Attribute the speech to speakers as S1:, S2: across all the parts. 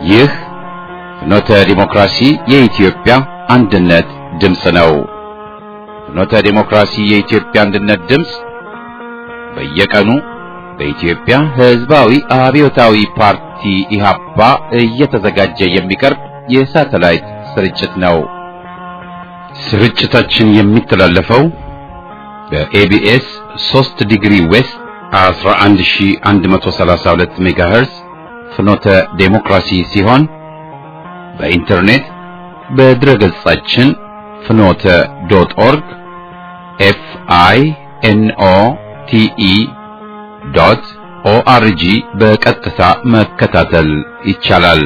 S1: ይህ ፍኖተ ዲሞክራሲ የኢትዮጵያ አንድነት ድምፅ ነው። ፍኖተ ዲሞክራሲ የኢትዮጵያ አንድነት ድምፅ በየቀኑ በኢትዮጵያ ሕዝባዊ አብዮታዊ ፓርቲ ኢህአፓ እየተዘጋጀ የሚቀርብ የሳተላይት ስርጭት ነው። ስርጭታችን የሚተላለፈው በኤቢኤስ 3 ዲግሪ ዌስት 11132 ሜጋሄርዝ ፍኖተ ዴሞክራሲ ሲሆን በኢንተርኔት በድረገጻችን ፍኖተ ዶት ኦርግ ኤፍ አይ ኤን ኦ ቲ ኢ ዶት ኦአርጂ በቀጥታ መከታተል ይቻላል።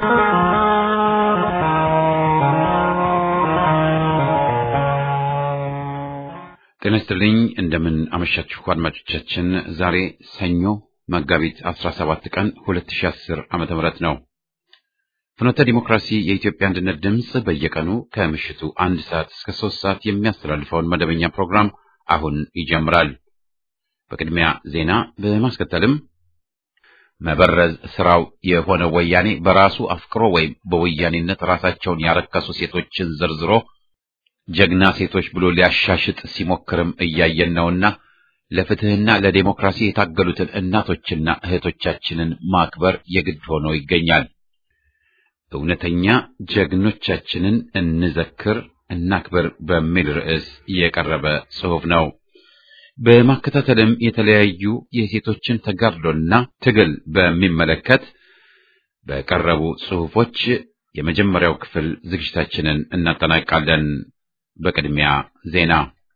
S1: ጤና ይስጥልኝ። እንደምን አመሻችሁ አድማጮቻችን። ዛሬ ሰኞ መጋቢት 17 ቀን 2010 ዓመተ ምህረት ነው። ፍኖተ ዲሞክራሲ የኢትዮጵያ አንድነት ድምፅ በየቀኑ ከምሽቱ አንድ ሰዓት እስከ ሶስት ሰዓት የሚያስተላልፈውን መደበኛ ፕሮግራም አሁን ይጀምራል። በቅድሚያ ዜና በማስከተልም መበረዝ ስራው የሆነ ወያኔ በራሱ አፍቅሮ ወይም በወያኔነት ራሳቸውን ያረከሱ ሴቶችን ዘርዝሮ ጀግና ሴቶች ብሎ ሊያሻሽጥ ሲሞክርም እያየን ነውና ለፍትህና ለዴሞክራሲ የታገሉትን እናቶችና እህቶቻችንን ማክበር የግድ ሆኖ ይገኛል። እውነተኛ ጀግኖቻችንን እንዘክር፣ እናክብር በሚል ርዕስ የቀረበ ጽሑፍ ነው። በማከታተልም የተለያዩ የሴቶችን ተጋድሎና ትግል በሚመለከት በቀረቡ ጽሑፎች የመጀመሪያው ክፍል ዝግጅታችንን እናጠናቃለን። በቅድሚያ ዜና።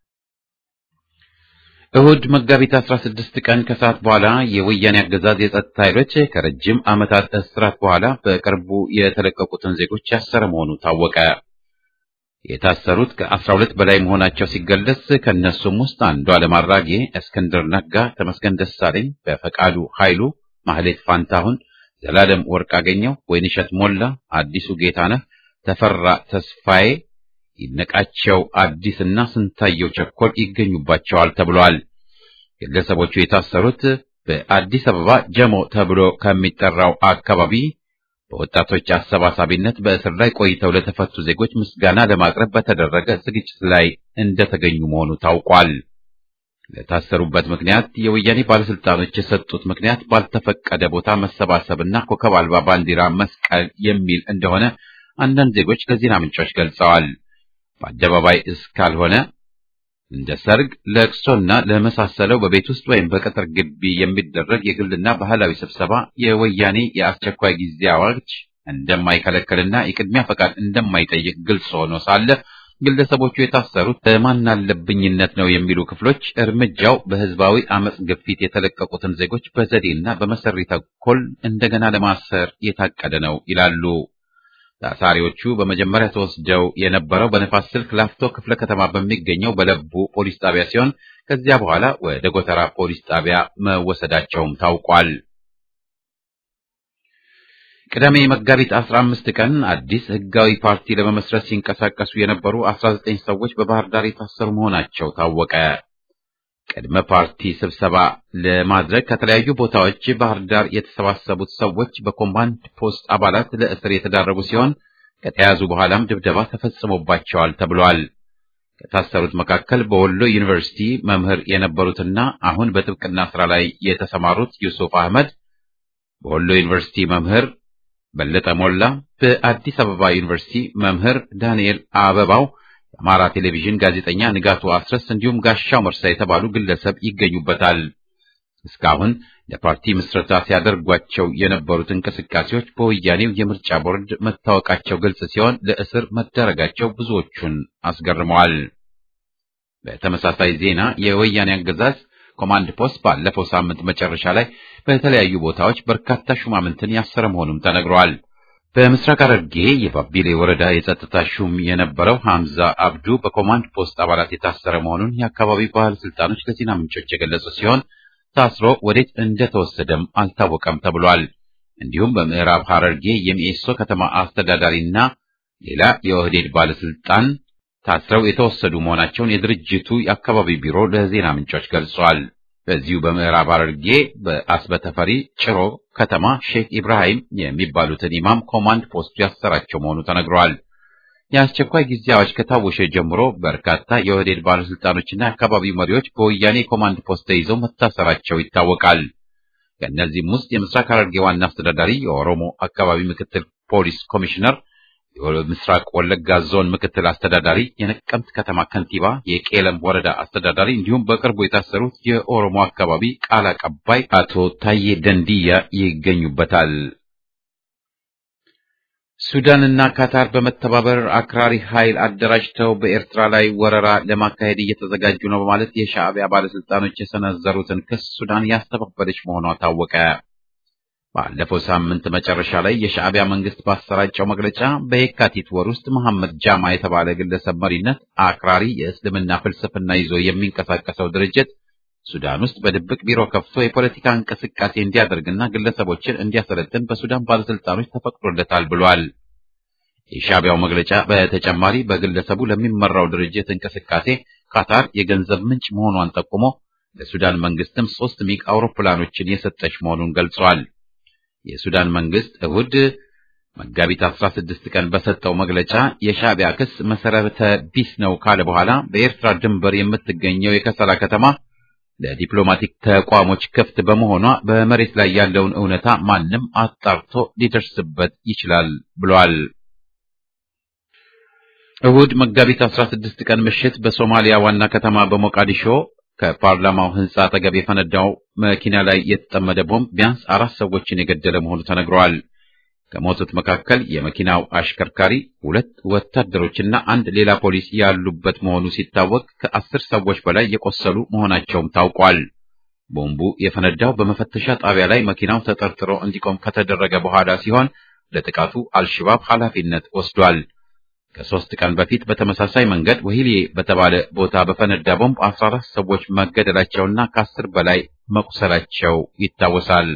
S1: እሁድ መጋቢት 16 ቀን ከሰዓት በኋላ የወያኔ አገዛዝ የጸጥታ ኃይሎች ከረጅም ዓመታት እስራት በኋላ በቅርቡ የተለቀቁትን ዜጎች ያሰረ መሆኑ ታወቀ። የታሰሩት ከ12 በላይ መሆናቸው ሲገለጽ ከእነሱም ውስጥ አንዱ ዓለም አራጌ፣ እስክንድር ነጋ፣ ተመስገን ደሳለኝ፣ በፈቃዱ ኃይሉ፣ ማህሌት ፋንታሁን፣ ዘላለም ወርቅ አገኘው፣ ወይንሸት ሞላ፣ አዲሱ ጌታነህ፣ ተፈራ ተስፋዬ ይነቃቸው አዲስና ስንታየው ቸኮል ይገኙባቸዋል ተብሏል። ግለሰቦቹ የታሰሩት በአዲስ አበባ ጀሞ ተብሎ ከሚጠራው አካባቢ በወጣቶች አሰባሳቢነት በእስር ላይ ቆይተው ለተፈቱ ዜጎች ምስጋና ለማቅረብ በተደረገ ዝግጅት ላይ እንደተገኙ መሆኑ ታውቋል። ለታሰሩበት ምክንያት የወያኔ ባለስልጣኖች የሰጡት ምክንያት ባልተፈቀደ ቦታ መሰባሰብና ኮከብ አልባ ባንዲራ መስቀል የሚል እንደሆነ አንዳንድ ዜጎች ለዜና ምንጮች ገልጸዋል። በአደባባይ እስካልሆነ እንደ ሰርግ፣ ለቅሶና ለመሳሰለው በቤት ውስጥ ወይም በቅጥር ግቢ የሚደረግ የግልና ባህላዊ ስብሰባ የወያኔ የአስቸኳይ ጊዜ አዋጅ እንደማይከለከልና የቅድሚያ ፈቃድ እንደማይጠይቅ ግልጽ ሆኖ ሳለ ግለሰቦቹ የታሰሩት በማናለብኝነት ነው የሚሉ ክፍሎች እርምጃው በህዝባዊ አመጽ ግፊት የተለቀቁትን ዜጎች በዘዴና በመሰሪ ተኮል እንደገና ለማሰር የታቀደ ነው ይላሉ። ታሳሪዎቹ በመጀመሪያ ተወስደው የነበረው በነፋስ ስልክ ላፍቶ ክፍለ ከተማ በሚገኘው በለቡ ፖሊስ ጣቢያ ሲሆን ከዚያ በኋላ ወደ ጎተራ ፖሊስ ጣቢያ መወሰዳቸውም ታውቋል። ቅዳሜ መጋቢት 15 ቀን አዲስ ህጋዊ ፓርቲ ለመመስረት ሲንቀሳቀሱ የነበሩ 19 ሰዎች በባህር ዳር የታሰሩ መሆናቸው ታወቀ። ቅድመ ፓርቲ ስብሰባ ለማድረግ ከተለያዩ ቦታዎች ባህር ዳር የተሰባሰቡት ሰዎች በኮማንድ ፖስት አባላት ለእስር የተዳረጉ ሲሆን ከተያዙ በኋላም ድብደባ ተፈጽሞባቸዋል ተብሏል። ከታሰሩት መካከል በወሎ ዩኒቨርሲቲ መምህር የነበሩትና አሁን በጥብቅና ስራ ላይ የተሰማሩት ዩሱፍ አህመድ፣ በወሎ ዩኒቨርሲቲ መምህር በለጠ ሞላ፣ በአዲስ አበባ ዩኒቨርሲቲ መምህር ዳንኤል አበባው የአማራ ቴሌቪዥን ጋዜጠኛ ንጋቱ አስረስ እንዲሁም ጋሻው መርሳ የተባሉ ግለሰብ ይገኙበታል። እስካሁን ለፓርቲ ምስረታ ሲያደርጓቸው የነበሩት እንቅስቃሴዎች በወያኔው የምርጫ ቦርድ መታወቃቸው ግልጽ ሲሆን ለእስር መዳረጋቸው ብዙዎቹን አስገርመዋል። በተመሳሳይ ዜና የወያኔ አገዛዝ ኮማንድ ፖስት ባለፈው ሳምንት መጨረሻ ላይ በተለያዩ ቦታዎች በርካታ ሹማምንትን ያሰረ መሆኑም ተነግሯል። በምስራቅ ሐረርጌ የባቢሌ ወረዳ የጸጥታ ሹም የነበረው ሐምዛ አብዱ በኮማንድ ፖስት አባላት የታሰረ መሆኑን የአካባቢው ባለስልጣኖች ለዜና ምንጮች የገለጹ ሲሆን ታስሮ ወዴት እንደተወሰደም አልታወቀም ተብሏል። እንዲሁም በምዕራብ ሐረርጌ የሚኤሶ ከተማ አስተዳዳሪና ሌላ የኦህዴድ ባለስልጣን ታስረው የተወሰዱ መሆናቸውን የድርጅቱ የአካባቢ ቢሮ ለዜና ምንጮች ገልጿል። በዚሁ በምዕራብ ሐረርጌ በአስበተፈሪ ጭሮ ከተማ ሼክ ኢብራሂም የሚባሉትን ኢማም ኮማንድ ፖስቱ ያሰራቸው መሆኑ ተነግሯል። የአስቸኳይ ጊዜ አዋጅ ከታወጀ ጀምሮ በርካታ የኦህዴድ ባለስልጣኖችና የአካባቢው መሪዎች በወያኔ ኮማንድ ፖስት ተይዘው መታሰራቸው ይታወቃል። ከእነዚህም ውስጥ የምስራቅ ሐረርጌ ዋና አስተዳዳሪ፣ የኦሮሞ አካባቢ ምክትል ፖሊስ ኮሚሽነር፣ የምስራቅ ወለጋ ዞን ምክትል አስተዳዳሪ፣ የነቀምት ከተማ ከንቲባ፣ የቄለም ወረዳ አስተዳዳሪ እንዲሁም በቅርቡ የታሰሩት የኦሮሞ አካባቢ ቃል አቀባይ አቶ ታዬ ደንዲያ ይገኙበታል። ሱዳንና ካታር በመተባበር አክራሪ ኃይል አደራጅተው በኤርትራ ላይ ወረራ ለማካሄድ እየተዘጋጁ ነው በማለት የሻዕቢያ ባለስልጣኖች የሰነዘሩትን ክስ ሱዳን ያስተባበለች መሆኗ ታወቀ። ባለፈው ሳምንት መጨረሻ ላይ የሻዕቢያ መንግስት ባሰራጨው መግለጫ በየካቲት ወር ውስጥ መሐመድ ጃማ የተባለ ግለሰብ መሪነት አክራሪ የእስልምና ፍልስፍና ይዞ የሚንቀሳቀሰው ድርጅት ሱዳን ውስጥ በድብቅ ቢሮ ከፍቶ የፖለቲካ እንቅስቃሴ እንዲያደርግና ግለሰቦችን እንዲያሰለጥን በሱዳን ባለስልጣኖች ተፈቅዶለታል ብሏል። የሻዕቢያው መግለጫ በተጨማሪ በግለሰቡ ለሚመራው ድርጅት እንቅስቃሴ ካታር የገንዘብ ምንጭ መሆኗን ጠቁሞ ለሱዳን መንግስትም ሶስት ሚግ አውሮፕላኖችን የሰጠች መሆኑን ገልጿል። የሱዳን መንግስት እሁድ መጋቢት 16 ቀን በሰጠው መግለጫ የሻዕቢያ ክስ መሰረተ ቢስ ነው ካለ በኋላ በኤርትራ ድንበር የምትገኘው የከሰላ ከተማ ለዲፕሎማቲክ ተቋሞች ክፍት በመሆኗ በመሬት ላይ ያለውን እውነታ ማንም አጣርቶ ሊደርስበት ይችላል ብሏል። እሁድ መጋቢት 16 ቀን ምሽት በሶማሊያ ዋና ከተማ በሞቃዲሾ ከፓርላማው ህንጻ አጠገብ የፈነዳው መኪና ላይ የተጠመደ ቦምብ ቢያንስ አራት ሰዎችን የገደለ መሆኑ ተነግሯል። ከሞቱት መካከል የመኪናው አሽከርካሪ፣ ሁለት ወታደሮችና አንድ ሌላ ፖሊስ ያሉበት መሆኑ ሲታወቅ ከአስር ሰዎች በላይ የቆሰሉ መሆናቸውም ታውቋል። ቦምቡ የፈነዳው በመፈተሻ ጣቢያ ላይ መኪናው ተጠርጥሮ እንዲቆም ከተደረገ በኋላ ሲሆን ለጥቃቱ አልሽባብ ኃላፊነት ወስዷል። ከሶስት ቀን በፊት በተመሳሳይ መንገድ ወሂሌ በተባለ ቦታ በፈነዳ ቦምብ 14 ሰዎች መገደላቸውና ከአስር በላይ መቁሰላቸው ይታወሳል።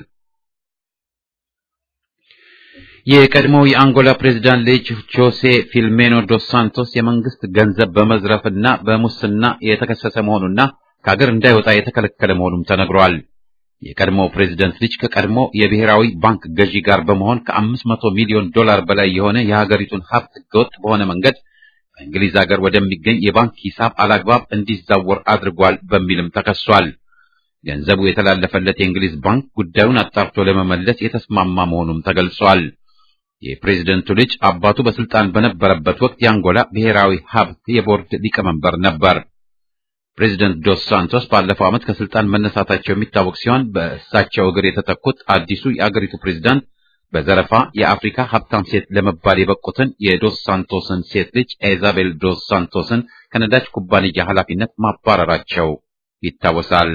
S1: የቀድሞው የአንጎላ ፕሬዝዳንት ልጅ ጆሴ ፊልሜኖ ዶስ ሳንቶስ የመንግስት ገንዘብ በመዝረፍና በሙስና የተከሰሰ መሆኑና ከሀገር እንዳይወጣ የተከለከለ መሆኑም ተነግሯል። የቀድሞው ፕሬዝደንት ልጅ ከቀድሞ የብሔራዊ ባንክ ገዢ ጋር በመሆን ከአምስት መቶ ሚሊዮን ዶላር በላይ የሆነ የሀገሪቱን ሀብት ህገወጥ በሆነ መንገድ በእንግሊዝ ሀገር ወደሚገኝ የባንክ ሂሳብ አላግባብ እንዲዛወር አድርጓል በሚልም ተከሷል። ገንዘቡ የተላለፈለት የእንግሊዝ ባንክ ጉዳዩን አጣርቶ ለመመለስ የተስማማ መሆኑም ተገልጿል። የፕሬዝደንቱ ልጅ አባቱ በስልጣን በነበረበት ወቅት የአንጎላ ብሔራዊ ሀብት የቦርድ ሊቀመንበር ነበር። ፕሬዚደንት ዶስ ሳንቶስ ባለፈው ዓመት ከስልጣን መነሳታቸው የሚታወቅ ሲሆን በእሳቸው እግር የተተኩት አዲሱ የአገሪቱ ፕሬዝዳንት በዘረፋ የአፍሪካ ሀብታም ሴት ለመባል የበቁትን የዶስ ሳንቶስን ሴት ልጅ ኢዛቤል ዶስ ሳንቶስን ከነዳጅ ኩባንያ ኃላፊነት ማባረራቸው ይታወሳል።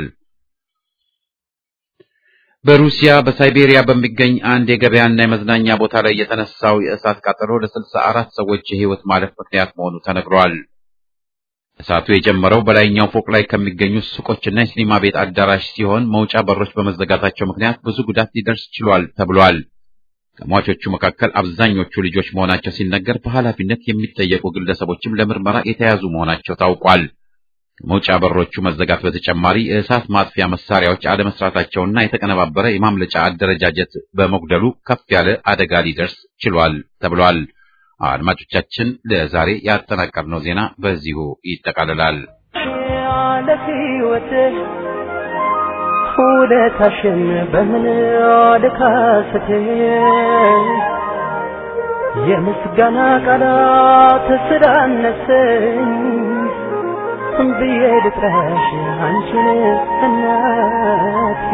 S1: በሩሲያ በሳይቤሪያ በሚገኝ አንድ የገበያና የመዝናኛ ቦታ ላይ የተነሳው የእሳት ቃጠሎ ለስልሳ አራት ሰዎች የህይወት ማለፍ ምክንያት መሆኑ ተነግሯል። እሳቱ የጀመረው በላይኛው ፎቅ ላይ ከሚገኙ ሱቆችና የሲኒማ ቤት አዳራሽ ሲሆን መውጫ በሮች በመዘጋታቸው ምክንያት ብዙ ጉዳት ሊደርስ ችሏል ተብሏል። ከሟቾቹ መካከል አብዛኞቹ ልጆች መሆናቸው ሲነገር በኃላፊነት የሚጠየቁ ግለሰቦችም ለምርመራ የተያዙ መሆናቸው ታውቋል። ከመውጫ በሮቹ መዘጋት በተጨማሪ የእሳት ማጥፊያ መሳሪያዎች አለመስራታቸውና የተቀነባበረ የማምለጫ አደረጃጀት በመጉደሉ ከፍ ያለ አደጋ ሊደርስ ችሏል ተብሏል። አድማጮቻችን ለዛሬ ያጠናቀርነው ዜና በዚሁ ይጠቃልላል።
S2: ውለታሽን በምን ልካስት የምስጋና ቃላት ስላነሰኝ ብዬ ልጥራሽ አንቺን እናቴ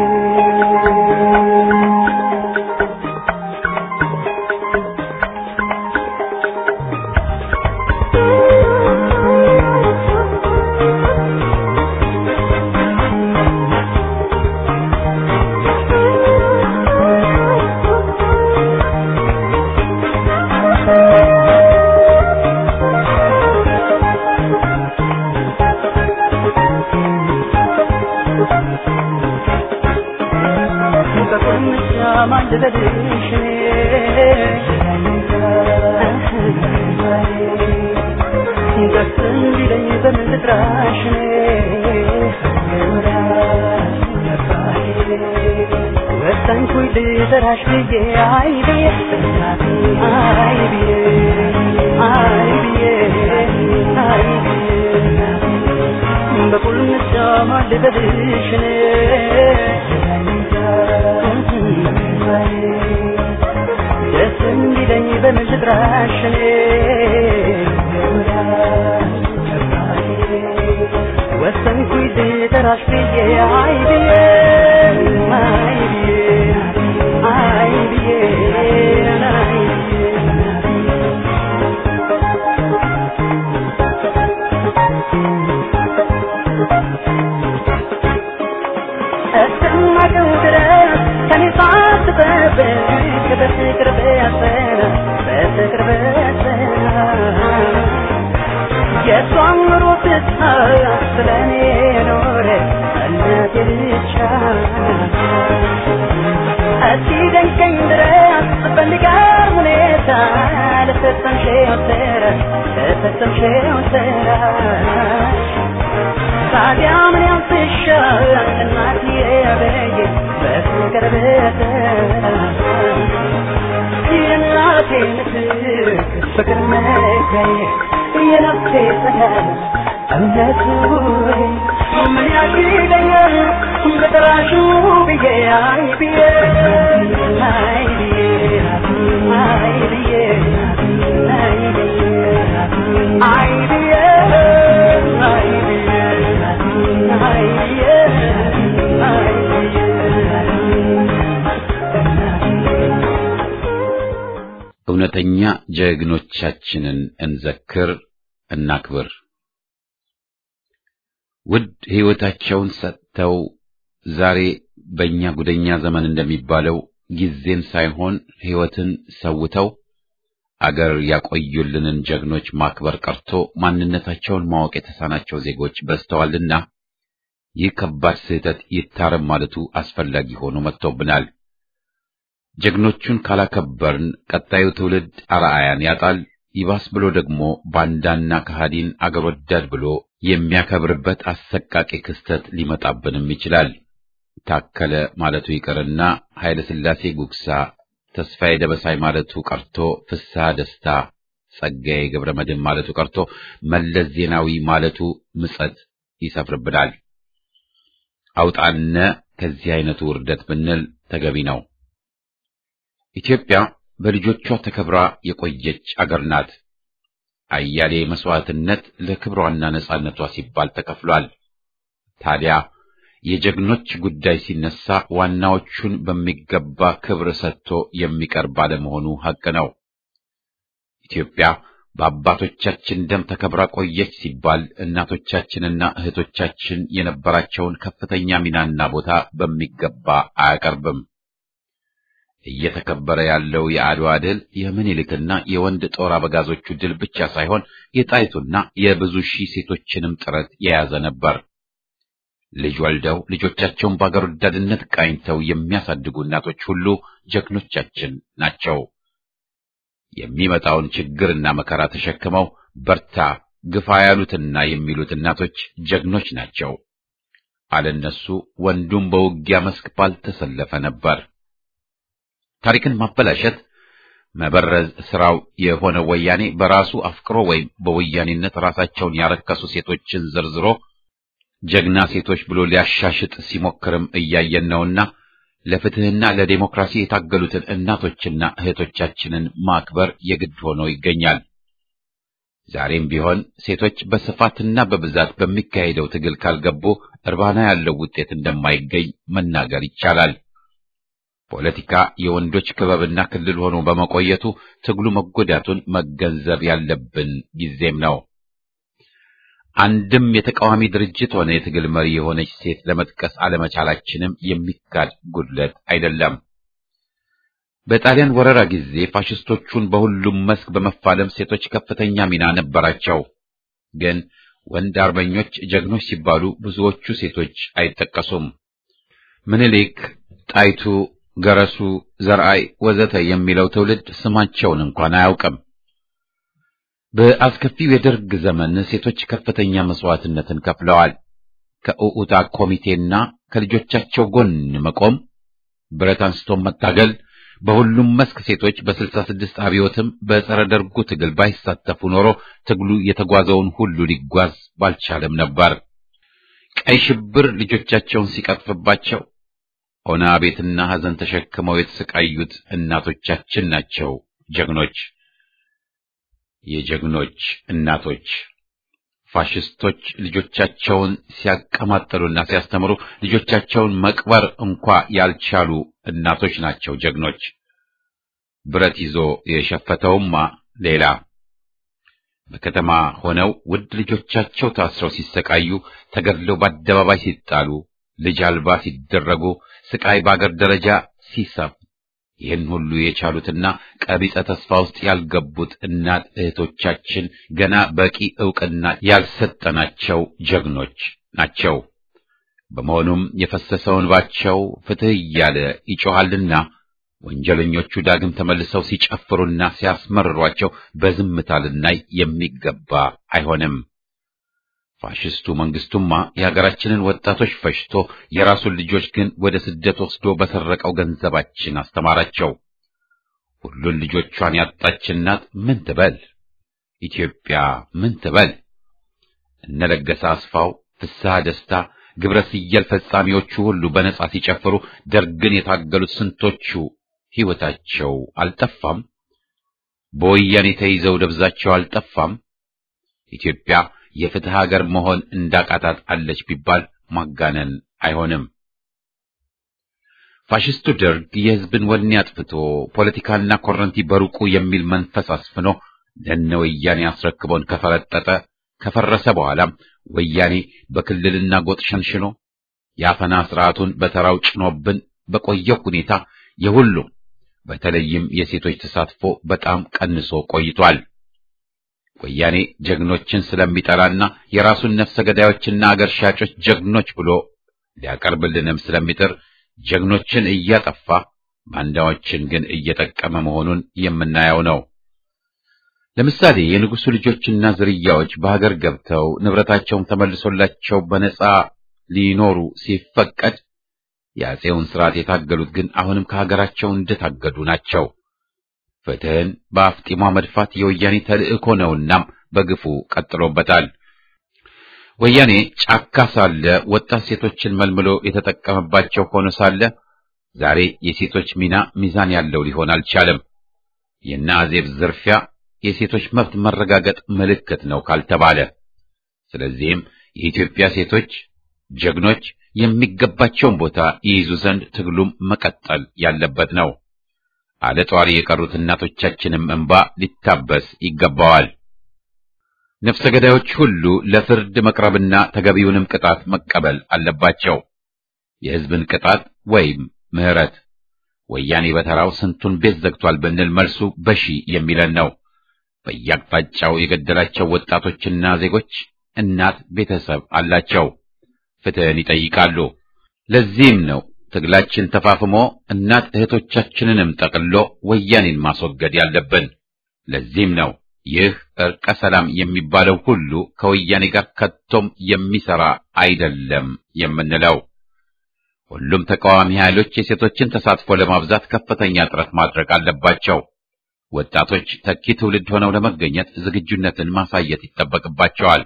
S2: ወጣኝ ኩይል ልጥራሽ ብዬ አይ ብዬ እናቴ አይ ብዬ አይ ብዬ አይ ብዬ በቁልምጫ ማልበልሽ ደስ እንዲለኝ በምን ልጥራሽ ወሰንኩኝ ልጥራሽ ብዬ አይ ብዬ አይ ብዬ አይ ብዬ አይ ብዬ እስከማውቀው ድረስ ከኔ ሳትጠብቅ በፍቅር በያዘን በፍቅር በያዘን የእሷን ኑሮ ትታ ስለ እኔ ኖረ እናቴ ብቻ እስኪደንቀኝ ድረስ በሚገርም ሁኔታ ለፈጸምሽው ስራ ለፈጸምሽው ስራሽ ታዲያ ምን ያንስሻል እናትዬ በየ በፍቅር በተራ የእናቴ ምትክ ፍቅር መገየ የነፍሴ ሰላም እምነቱ ምን ያግደኛል በጥራሹ ብዬ አይ ብዬ አይ ብዬ አይ ብዬ አይ ብዬ አይ ብዬ አይ ብዬ አይ ብዬ አይ
S1: እውነተኛ ጀግኖቻችንን እንዘክር፣ እናክብር። ውድ ሕይወታቸውን ሰጥተው ዛሬ በእኛ ጉደኛ ዘመን እንደሚባለው ጊዜን ሳይሆን ሕይወትን ሰውተው አገር ያቆዩልንን ጀግኖች ማክበር ቀርቶ ማንነታቸውን ማወቅ የተሳናቸው ዜጎች በዝተዋልና ይህ ከባድ ስህተት ይታረም ማለቱ አስፈላጊ ሆኖ መጥቶብናል። ጀግኖቹን ካላከበርን ቀጣዩ ትውልድ አርአያን ያጣል። ይባስ ብሎ ደግሞ ባንዳና ከሃዲን አገር ወዳድ ብሎ የሚያከብርበት አሰቃቂ ክስተት ሊመጣብንም ይችላል። ታከለ ማለቱ ይቅርና ኃይለ ሥላሴ ጉግሳ፣ ተስፋዬ ደበሳይ ማለቱ ቀርቶ ፍስሐ ደስታ፣ ጸጋዬ ገብረ መድኅን ማለቱ ቀርቶ መለስ ዜናዊ ማለቱ ምጸት ይሰፍርብናል። አውጣነ ከዚህ አይነቱ ውርደት ብንል ተገቢ ነው። ኢትዮጵያ በልጆቿ ተከብራ የቆየች አገር ናት። አያሌ መስዋዕትነት ለክብሯና ነጻነቷ ሲባል ተከፍሏል። ታዲያ የጀግኖች ጉዳይ ሲነሳ ዋናዎቹን በሚገባ ክብር ሰጥቶ የሚቀርብ ባለመሆኑ ሐቅ ነው። ኢትዮጵያ በአባቶቻችን ደም ተከብራ ቆየች ሲባል እናቶቻችንና እህቶቻችን የነበራቸውን ከፍተኛ ሚናና ቦታ በሚገባ አያቀርብም። እየተከበረ ያለው የአድዋ ድል የምኒልክና የወንድ ጦር አበጋዞቹ ድል ብቻ ሳይሆን የጣይቱና የብዙ ሺህ ሴቶችንም ጥረት የያዘ ነበር። ልጅ ወልደው ልጆቻቸውን በአገር ወዳድነት ቃኝተው የሚያሳድጉ እናቶች ሁሉ ጀግኖቻችን ናቸው። የሚመጣውን ችግርና መከራ ተሸክመው በርታ፣ ግፋ ያሉትና የሚሉት እናቶች ጀግኖች ናቸው። አለነሱ ወንዱም በውጊያ መስክ ባልተሰለፈ ነበር። ታሪክን ማበላሸት መበረዝ ስራው የሆነ ወያኔ በራሱ አፍቅሮ ወይም በወያኔነት ራሳቸውን ያረከሱ ሴቶችን ዘርዝሮ ጀግና ሴቶች ብሎ ሊያሻሽጥ ሲሞክርም እያየን ነውና ለፍትህና ለዴሞክራሲ የታገሉትን እናቶችና እህቶቻችንን ማክበር የግድ ሆኖ ይገኛል። ዛሬም ቢሆን ሴቶች በስፋትና በብዛት በሚካሄደው ትግል ካልገቡ እርባና ያለው ውጤት እንደማይገኝ መናገር ይቻላል። ፖለቲካ የወንዶች ክበብና ክልል ሆኖ በመቆየቱ ትግሉ መጎዳቱን መገንዘብ ያለብን ጊዜም ነው። አንድም የተቃዋሚ ድርጅት ሆነ የትግል መሪ የሆነች ሴት ለመጥቀስ አለመቻላችንም የሚካድ ጉድለት አይደለም። በጣሊያን ወረራ ጊዜ ፋሽስቶቹን በሁሉም መስክ በመፋለም ሴቶች ከፍተኛ ሚና ነበራቸው። ግን ወንድ አርበኞች ጀግኖች ሲባሉ ብዙዎቹ ሴቶች አይጠቀሱም። ምኒልክ፣ ጣይቱ፣ ገረሱ፣ ዘርአይ ወዘተ የሚለው ትውልድ ስማቸውን እንኳን አያውቅም። በአስከፊው የደርግ ዘመን ሴቶች ከፍተኛ መስዋዕትነትን ከፍለዋል። ከኡኡታ ኮሚቴና ከልጆቻቸው ጎን መቆም ብረት አንስቶ መታገል በሁሉም መስክ ሴቶች በስልሳ ስድስት አብዮትም በጸረ ደርጉ ትግል ባይሳተፉ ኖሮ ትግሉ የተጓዘውን ሁሉ ሊጓዝ ባልቻለም ነበር። ቀይ ሽብር ልጆቻቸውን ሲቀጥፍባቸው ኦና ቤትና ሐዘን ተሸክመው የተሰቃዩት እናቶቻችን ናቸው ጀግኖች። የጀግኖች እናቶች ፋሽስቶች ልጆቻቸውን ሲያቀማጥሉና ሲያስተምሩ ልጆቻቸውን መቅበር እንኳ ያልቻሉ እናቶች ናቸው ጀግኖች። ብረት ይዞ የሸፈተውማ ሌላ። በከተማ ሆነው ውድ ልጆቻቸው ታስረው ሲሰቃዩ፣ ተገድለው በአደባባይ ሲጣሉ፣ ልጅ አልባ ሲደረጉ፣ ስቃይ በአገር ደረጃ ሲሰፍ ይህን ሁሉ የቻሉትና ቀቢጸ ተስፋ ውስጥ ያልገቡት እናት እህቶቻችን ገና በቂ ዕውቅና ያልሰጠናቸው ጀግኖች ናቸው። በመሆኑም የፈሰሰውን ባቸው ፍትሕ እያለ ይጮኻልና ወንጀለኞቹ ዳግም ተመልሰው ሲጨፍሩና ሲያስመርሯቸው በዝምታ ልናይ የሚገባ አይሆንም። ፋሽስቱ መንግስቱማ የሀገራችንን ወጣቶች ፈጅቶ የራሱን ልጆች ግን ወደ ስደት ወስዶ በሰረቀው ገንዘባችን አስተማራቸው። ሁሉን ልጆቿን ያጣች እናት ምን ትበል? ኢትዮጵያ ምን ትበል? እነለገሰ አስፋው፣ ፍስሐ ደስታ፣ ግብረ ስየል ፈጻሚዎቹ ሁሉ በነጻ ሲጨፍሩ ደርግን የታገሉት ስንቶቹ ሕይወታቸው አልጠፋም? በወያኔ ተይዘው ደብዛቸው አልጠፋም? ኢትዮጵያ የፍትህ ሀገር መሆን እንዳቃታት አለች ቢባል ማጋነን አይሆንም። ፋሽስቱ ደርግ የሕዝብን ወኔ አጥፍቶ ፖለቲካና ኮረንቲ በሩቁ የሚል መንፈስ አስፍኖ ለነ ወያኔ አስረክቦን ከፈረጠጠ ከፈረሰ በኋላም ወያኔ በክልልና ጎጥ ሸንሽኖ የአፈና ስርዓቱን በተራው ጭኖብን በቆየው ሁኔታ የሁሉም በተለይም የሴቶች ተሳትፎ በጣም ቀንሶ ቆይቷል። ወያኔ ጀግኖችን ስለሚጠላና የራሱን ነፍሰ ገዳዮችና አገር ሻጮች ጀግኖች ብሎ ሊያቀርብልንም ስለሚጥር ጀግኖችን እያጠፋ ባንዳዎችን ግን እየጠቀመ መሆኑን የምናየው ነው። ለምሳሌ የንጉሱ ልጆችና ዝርያዎች በሀገር ገብተው ንብረታቸውን ተመልሶላቸው በነጻ ሊኖሩ ሲፈቀድ የአፄውን ስርዓት የታገሉት ግን አሁንም ከሀገራቸው እንደታገዱ ናቸው። ፍትህን በአፍጢሟ መድፋት የወያኔ ተልእኮ ነውና በግፉ ቀጥሎበታል። ወያኔ ጫካ ሳለ ወጣት ሴቶችን መልምሎ የተጠቀመባቸው ሆኖ ሳለ ዛሬ የሴቶች ሚና ሚዛን ያለው ሊሆን አልቻለም። የእነ አዜብ ዝርፊያ የሴቶች መብት መረጋገጥ ምልክት ነው ካልተባለ፣ ስለዚህም የኢትዮጵያ ሴቶች ጀግኖች የሚገባቸውን ቦታ ይይዙ ዘንድ ትግሉም መቀጠል ያለበት ነው። አለ ጧሪ የቀሩት እናቶቻችንም እንባ ሊታበስ ይገባዋል። ነፍሰ ገዳዮች ሁሉ ለፍርድ መቅረብና ተገቢውንም ቅጣት መቀበል አለባቸው። የሕዝብን ቅጣት ወይም ምሕረት ወያኔ በተራው ስንቱን ቤት ዘግቷል ብንል መልሱ በሺ የሚለን ነው። በየአቅጣጫው የገደላቸው ወጣቶችና ዜጎች እናት ቤተሰብ አላቸው፣ ፍትህን ይጠይቃሉ። ለዚህም ነው ትግላችን ተፋፍሞ እናት እህቶቻችንንም ጠቅሎ ወያኔን ማስወገድ ያለብን። ለዚህም ነው ይህ እርቀ ሰላም የሚባለው ሁሉ ከወያኔ ጋር ከቶም የሚሰራ አይደለም የምንለው። ሁሉም ተቃዋሚ ኃይሎች የሴቶችን ተሳትፎ ለማብዛት ከፍተኛ ጥረት ማድረግ አለባቸው። ወጣቶች ተኪ ትውልድ ሆነው ለመገኘት ዝግጁነትን ማሳየት ይጠበቅባቸዋል።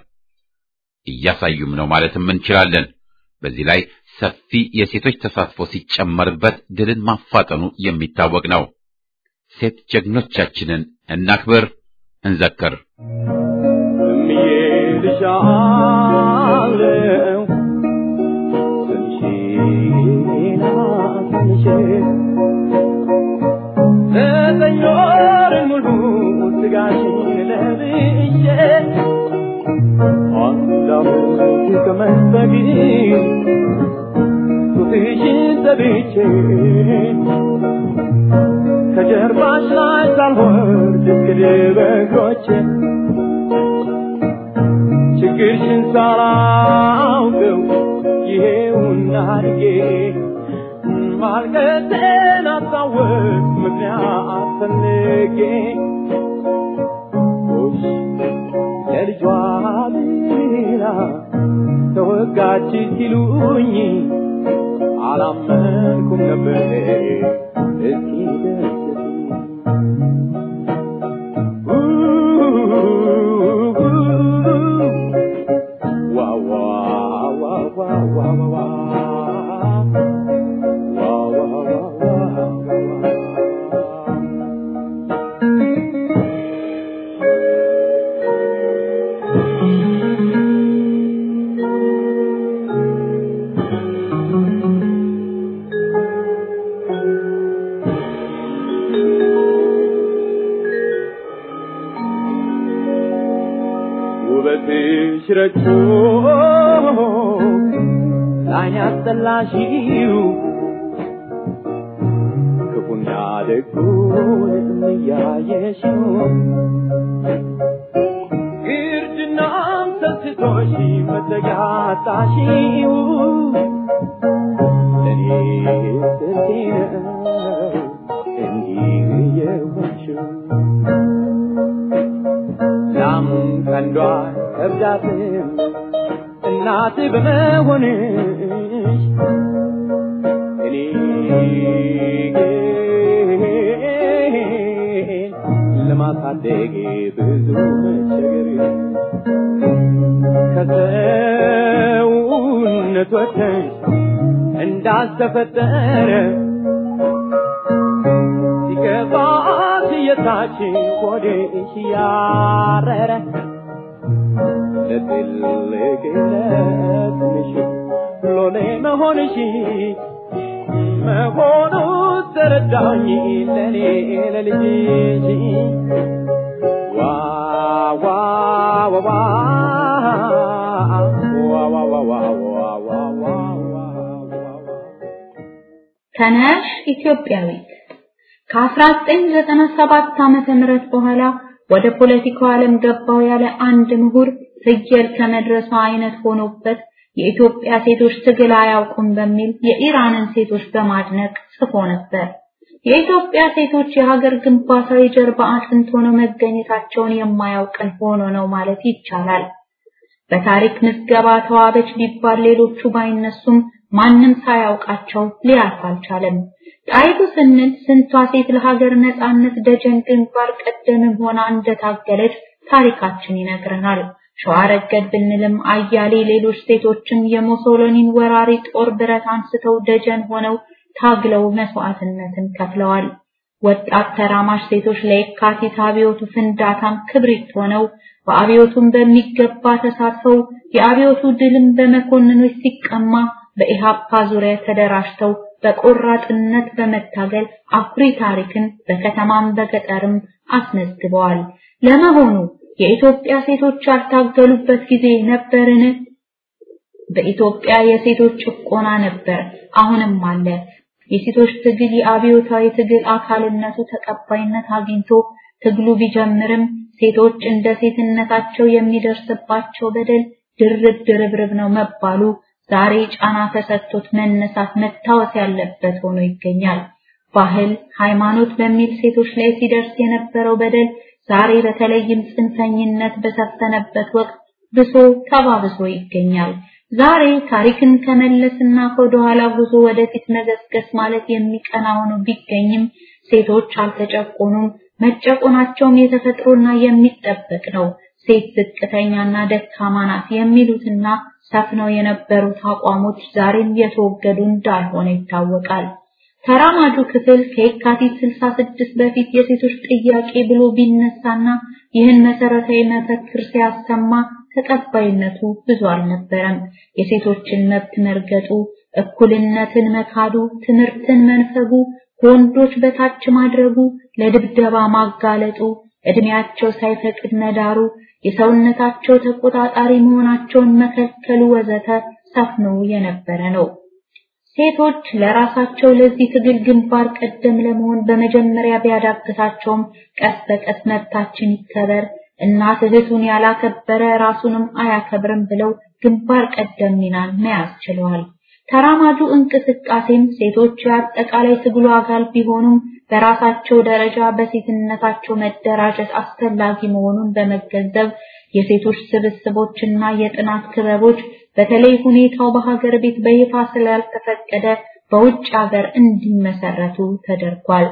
S1: እያሳዩም ነው ማለትም እንችላለን። በዚህ ላይ ሰፊ የሴቶች ተሳትፎ ሲጨመርበት ድልን ማፋጠኑ የሚታወቅ ነው። ሴት ጀግኖቻችንን እናክብር፣ እንዘክር።
S2: እምዬልሻለሁ ትንሽና ትንሽ ዘጠኝ ወር ሙሉ ስጋሽን ለብሼ አንድ ዓመት ከመንፈግ ጡትሽን ዘብቼ ከጀርባሽ ላይ ሳልወርድ እስክል በእግሮቼ ችግርሽን ሳላውቀው ይሄውና አድጌ ማልቀሴን አስታወቅ ምክንያት ፈልጌ ጎሽ ለልጇ ብላ ተወጋች ሲሉኝ አላመንኩም
S3: አልዘመድኩም ነበር እስኪ ደስቱ ዋ ዋ ዋ ዋ ዋ ዋ ዋ ውበትሽ ረግቶ ላይን ያስጠላሽው ክፉና ደጉን እያየሽው ግርድናም ሰልችቶሽ መጠጊያ አጣሽው ለእኔ ስንቴ ነው እንዲህ የሆንሽው ላም ቀንዷ ከብዳትም እናት በመሆንሽ እኔ ግን ለማሳደግ ብዙ መቸገር ከሰውነት ወጥተሽ እንዳልተፈጠረ ሲገባት የታች ሆድሽ ያረረ ለትልቅ ለትንሽ ሎሌ መሆንሽ መሆኑ ተረዳኝ ለኔ ለልጅሽ ዋ ዋ ዋ ዋ ዋ ዋ ዋ ዋ ዋ ዋ ዋ
S4: ተነሽ ኢትዮጵያዊት ከ1997 ዓመተ ምህረት በኋላ ወደ ፖለቲካው ዓለም ገባው ያለ አንድ ምሁር ፍየል ከመድረሷ አይነት ሆኖበት የኢትዮጵያ ሴቶች ትግል አያውቁም በሚል የኢራንን ሴቶች በማድነቅ ጽፎ ነበር። የኢትዮጵያ ሴቶች የሀገር ግንባታ የጀርባ አጥንት ሆነው መገኘታቸውን የማያውቅን ሆኖ ነው ማለት ይቻላል። በታሪክ ምዝገባ ተዋበች ቢባል ሌሎቹ ባይነሱም ማንም ሳያውቃቸው ሊያልፍ አልቻለም። ጣይቱ ስንል ስንቷ ሴት ለሀገር ነጻነት ደጀን ግንባር ቀደምም ሆና እንደታገለች ታሪካችን ይነግረናል። ሸዋ ረገድ ብንልም አያሌ ሌሎች ሴቶችም የሙሶሎኒን ወራሪ ጦር ብረት አንስተው ደጀን ሆነው ታግለው መስዋዕትነትን ከፍለዋል። ወጣት ተራማሽ ሴቶች ለየካቲት አብዮቱ ፍንዳታም ክብሪት ሆነው በአብዮቱም በሚገባ ተሳትፈው የአብዮቱ ድልም በመኮንኖች ሲቀማ በኢሃፓ ዙሪያ ተደራጅተው በቆራጥነት በመታገል አኩሪ ታሪክን በከተማም በገጠርም አስመዝግበዋል። ለመሆኑ የኢትዮጵያ ሴቶች ያልታገሉበት ጊዜ ነበርን? በኢትዮጵያ የሴቶች ጭቆና ነበር፣ አሁንም አለ። የሴቶች ትግል የአብዮታዊ ትግል አካልነቱ ተቀባይነት አግኝቶ ትግሉ ቢጀምርም ሴቶች እንደ ሴትነታቸው የሚደርስባቸው በደል ድርብ ድርብርብ ነው መባሉ ዛሬ ጫና ተሰጥቶት መነሳት መታወስ ያለበት ሆኖ ይገኛል። ባህል፣ ሃይማኖት በሚል ሴቶች ላይ ሲደርስ የነበረው በደል ዛሬ በተለይም ጽንፈኝነት በሰፈነበት ወቅት ብሶ ተባብሶ ይገኛል። ዛሬ ታሪክን ከመለስና ከወደኋላ ጉዞ ወደፊት መገስገስ ማለት የሚቀና ሆኖ ቢገኝም ሴቶች አልተጨቆኑም። መጨቆናቸውም የተፈጥሮና የሚጠበቅ ነው። ሴት ዝቅተኛና ደካማ ናት የሚሉትና ሰፍነው የነበሩት አቋሞች ዛሬም የተወገዱ እንዳልሆነ ይታወቃል። ተራማጁ ክፍል ከየካቲት 66 በፊት የሴቶች ጥያቄ ብሎ ቢነሳና ይህን መሰረታዊ መፈክር ሲያሰማ ተቀባይነቱ ብዙ አልነበረም። የሴቶችን መብት መርገጡ፣ እኩልነትን መካዱ፣ ትምህርትን መንፈጉ፣ ከወንዶች በታች ማድረጉ፣ ለድብደባ ማጋለጡ፣ እድሜያቸው ሳይፈቅድ መዳሩ፣ የሰውነታቸው ተቆጣጣሪ መሆናቸውን መከልከሉ ወዘተ ሰፍኖ የነበረ ነው። ሴቶች ለራሳቸው ለዚህ ትግል ግንባር ቀደም ለመሆን በመጀመሪያ ቢያዳግታቸውም ቀስ በቀስ መብታችን ይከበር፣ እናት እህቱን ያላከበረ ራሱንም አያከብርም ብለው ግንባር ቀደም ሚናን መያዝ ችለዋል። ተራማጁ እንቅስቃሴም ሴቶች የአጠቃላይ ትግሉ አካል ቢሆኑም በራሳቸው ደረጃ በሴትነታቸው መደራጀት አስፈላጊ መሆኑን በመገንዘብ የሴቶች ስብስቦችና የጥናት ክበቦች በተለይ ሁኔታው በሀገር ቤት በይፋ ስላልተፈቀደ በውጭ ሀገር እንዲመሰረቱ ተደርጓል።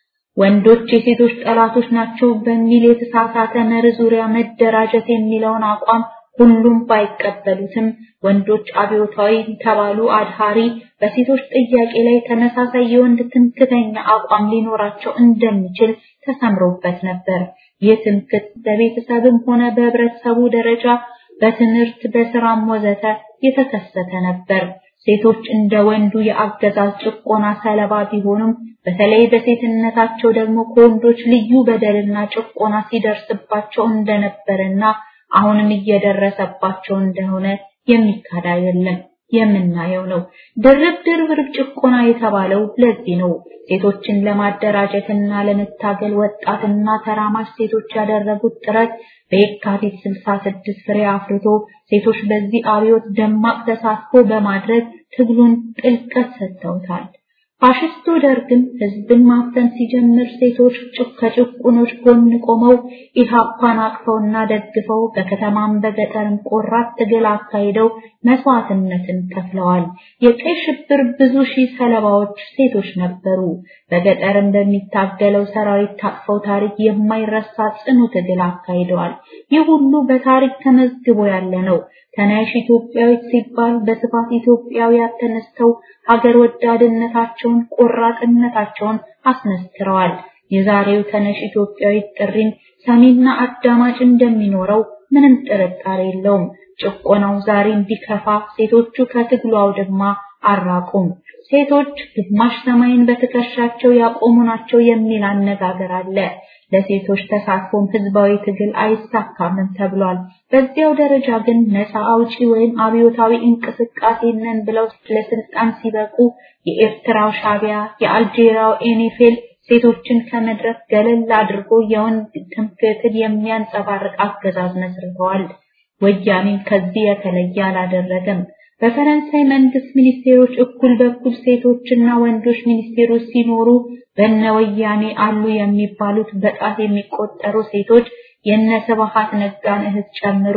S4: ወንዶች የሴቶች ጠላቶች ናቸው በሚል የተሳሳተ መርህ ዙሪያ መደራጀት የሚለውን አቋም ሁሉም ባይቀበሉትም ወንዶች አብዮታዊ ተባሉ አድሃሪ በሴቶች ጥያቄ ላይ ተመሳሳይ የወንድ ትምክተኛ አቋም ሊኖራቸው እንደሚችል ተሰምሮበት ነበር። ይህ ትምክት በቤተሰብም ሆነ በህብረተሰቡ ደረጃ በትምህርት በስራም ወዘተ የተከሰተ ነበር። ሴቶች እንደ ወንዱ የአገዛዝ ጭቆና ሰለባ ቢሆኑም በተለይ በሴትነታቸው ደግሞ ከወንዶች ልዩ በደልና ጭቆና ሲደርስባቸው እንደነበረና አሁንም እየደረሰባቸው እንደሆነ የሚካድ አይደለም የምናየው ነው። ድርብ ድርብ ጭቆና የተባለው ለዚህ ነው። ሴቶችን ለማደራጀትና ለመታገል ወጣትና ተራማጅ ሴቶች ያደረጉት ጥረት በየካቲት 66 ፍሬ አፍርቶ ሴቶች በዚህ አብዮት ደማቅ ተሳትፎ በማድረግ ትግሉን ጥልቀት ሰጥተውታል። ፋሽስቱ ደርግም ህዝብን ማፈን ሲጀምር ሴቶች ከጭቁኖች ጎን ቆመው ኢሃፓን አቅፈውና ደግፈው በከተማም በገጠርም ቆራት ትግል አካሂደው መስዋዕትነትን ከፍለዋል። የቀይ ሽብር ብዙ ሺህ ሰለባዎች ሴቶች ነበሩ። በገጠርም በሚታገለው ሰራዊት ታቅፈው ታሪክ የማይረሳ ጽኑ ትግል አካሂደዋል። ይህ ሁሉ በታሪክ ተመዝግቦ ያለ ነው። ተነሽ ኢትዮጵያዊት ሲባል በስፋት ኢትዮጵያውያን ተነስተው ሀገር ወዳድነታቸውን ቆራጥነታቸውን አስመስክረዋል። የዛሬው ተነሽ ኢትዮጵያዊት ጥሪም ሰሚና አዳማጭ እንደሚኖረው ምንም ጥርጣሬ የለውም። ጭቆናው ዛሬም ቢከፋ ሴቶቹ ከትግሉ አውድማ አራቁም። ሴቶች ግማሽ ሰማይን በትከሻቸው ያቆሙ ናቸው የሚል አነጋገር አለ። ለሴቶች ተሳትፎም ህዝባዊ ትግል አይሳካምም ተብሏል። በዚያው ደረጃ ግን ነፃ አውጪ ወይም አብዮታዊ እንቅስቃሴ ነን ብለው ለስልጣን ሲበቁ የኤርትራው ሻቢያ፣ የአልጄሪያው ኤኔፌል ሴቶችን ከመድረክ ገለል አድርጎ የወንድ ትምክህትን የሚያንጸባርቅ አገዛዝ መስርተዋል። ወያኔም ከዚህ የተለየ አላደረገም። በፈረንሳይ መንግስት ሚኒስቴሮች እኩል በኩል ሴቶችና ወንዶች ሚኒስቴሮች ሲኖሩ በነ ወያኔ አሉ የሚባሉት በጣት የሚቆጠሩ ሴቶች የነ ስብሐት ነጋን እህት ጨምሮ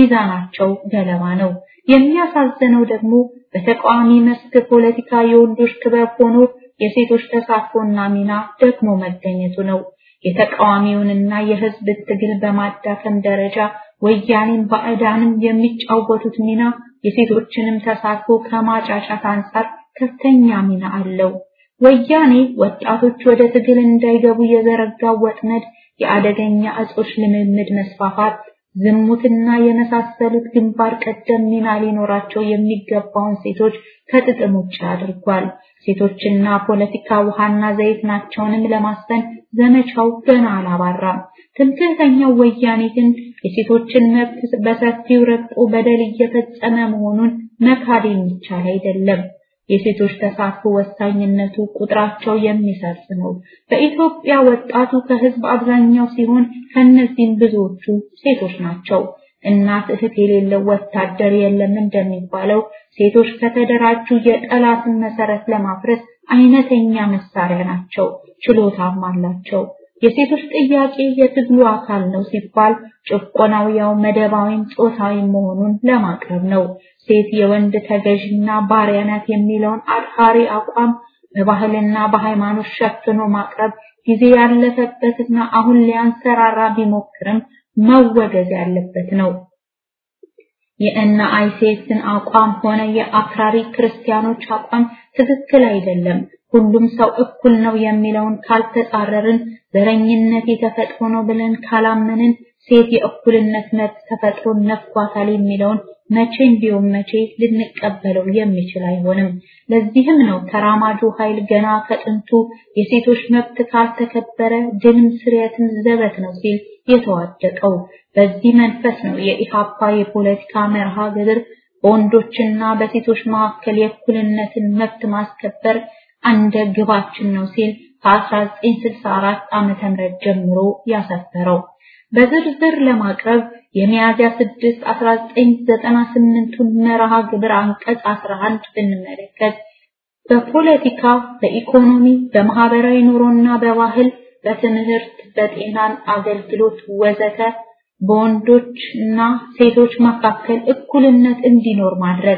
S4: ሚዛናቸው ገለባ ነው። የሚያሳዝነው ደግሞ በተቃዋሚ መስክ ፖለቲካ የወንዶች ክበብ ሆኖ የሴቶች ተሳትፎና ሚና ደግሞ መገኘቱ ነው። የተቃዋሚውንና የህዝብ ትግል በማዳከም ደረጃ ወያኔን ባዕዳንም የሚጫወቱት ሚና የሴቶችንም ተሳትፎ ከማጫጫት አንጻር ከፍተኛ ሚና አለው። ወያኔ ወጣቶች ወደ ትግል እንዳይገቡ የዘረጋው ወጥመድ የአደገኛ እጾች ልምምድ መስፋፋት፣ ዝሙትና የመሳሰሉት ግንባር ቀደም ሚና ሊኖራቸው የሚገባውን ሴቶች ከጥቅም ውጭ አድርጓል። ሴቶችና ፖለቲካ ውሃና ዘይት ናቸውንም ለማስፈን ዘመቻው ገና አላባራም። ትምክህተኛው ወያኔ ግን የሴቶችን መብት በሰፊው ረግጦ በደል እየፈጸመ መሆኑን መካድ የሚቻል አይደለም። የሴቶች ተሳትፎ ወሳኝነቱ ቁጥራቸው የሚሰርጽ ነው። በኢትዮጵያ ወጣቱ ከህዝብ አብዛኛው ሲሆን ከነዚህም ብዙዎቹ ሴቶች ናቸው። እናት እህት የሌለው ወታደር የለም እንደሚባለው ሴቶች ከተደራጁ የጠላትን መሰረት ለማፍረስ አይነተኛ መሳሪያ ናቸው፣ ችሎታም አላቸው። የሴቶች ጥያቄ የትግሉ አካል ነው ሲባል ጭቆናው ያው መደባዊም ጾታዊም መሆኑን ለማቅረብ ነው። ሴት የወንድ ተገዥና ባሪያ ናት የሚለውን አድሃሪ አቋም በባህልና በሃይማኖት ሸፍኖ ማቅረብ ጊዜ ያለፈበትና አሁን ሊያንሰራራ ቢሞክርም መወገዝ ያለበት ነው። የእነ አይሴትን አቋም ሆነ የአክራሪ ክርስቲያኖች አቋም ትክክል አይደለም። ሁሉም ሰው እኩል ነው የሚለውን ካልተጻረርን፣ ዘረኝነት የተፈጥሮ ነው ብለን ካላመንን፣ ሴት የእኩልነት መብት ተፈጥሮን ነፍጓታል የሚለውን መቼም ቢሆን መቼ ልንቀበለው የሚችል አይሆንም። ለዚህም ነው ተራማጁ ኃይል ገና ከጥንቱ የሴቶች መብት ካልተከበረ ድልም ስርየትም ዘበት ነው ሲል የተዋደቀው። በዚህ መንፈስ ነው የኢሃፓ የፖለቲካ መርሃ ግብር በወንዶችና በሴቶች መካከል የእኩልነትን መብት ማስከበር አንደ ግባችን ነው ሲል ከ1964 ዓመተ ምህረት ጀምሮ ያሰፈረው። በዝርዝር ለማቅረብ የሚያዝያ 6 1998ቱን መርሃ ግብር አንቀጽ 11 ብንመለከት በፖለቲካ፣ በኢኮኖሚ፣ በማህበራዊ ኑሮና በባህል፣ በትምህርት፣ በጤናን አገልግሎት ወዘተ በወንዶች እና ሴቶች መካከል እኩልነት እንዲኖር ማድረግ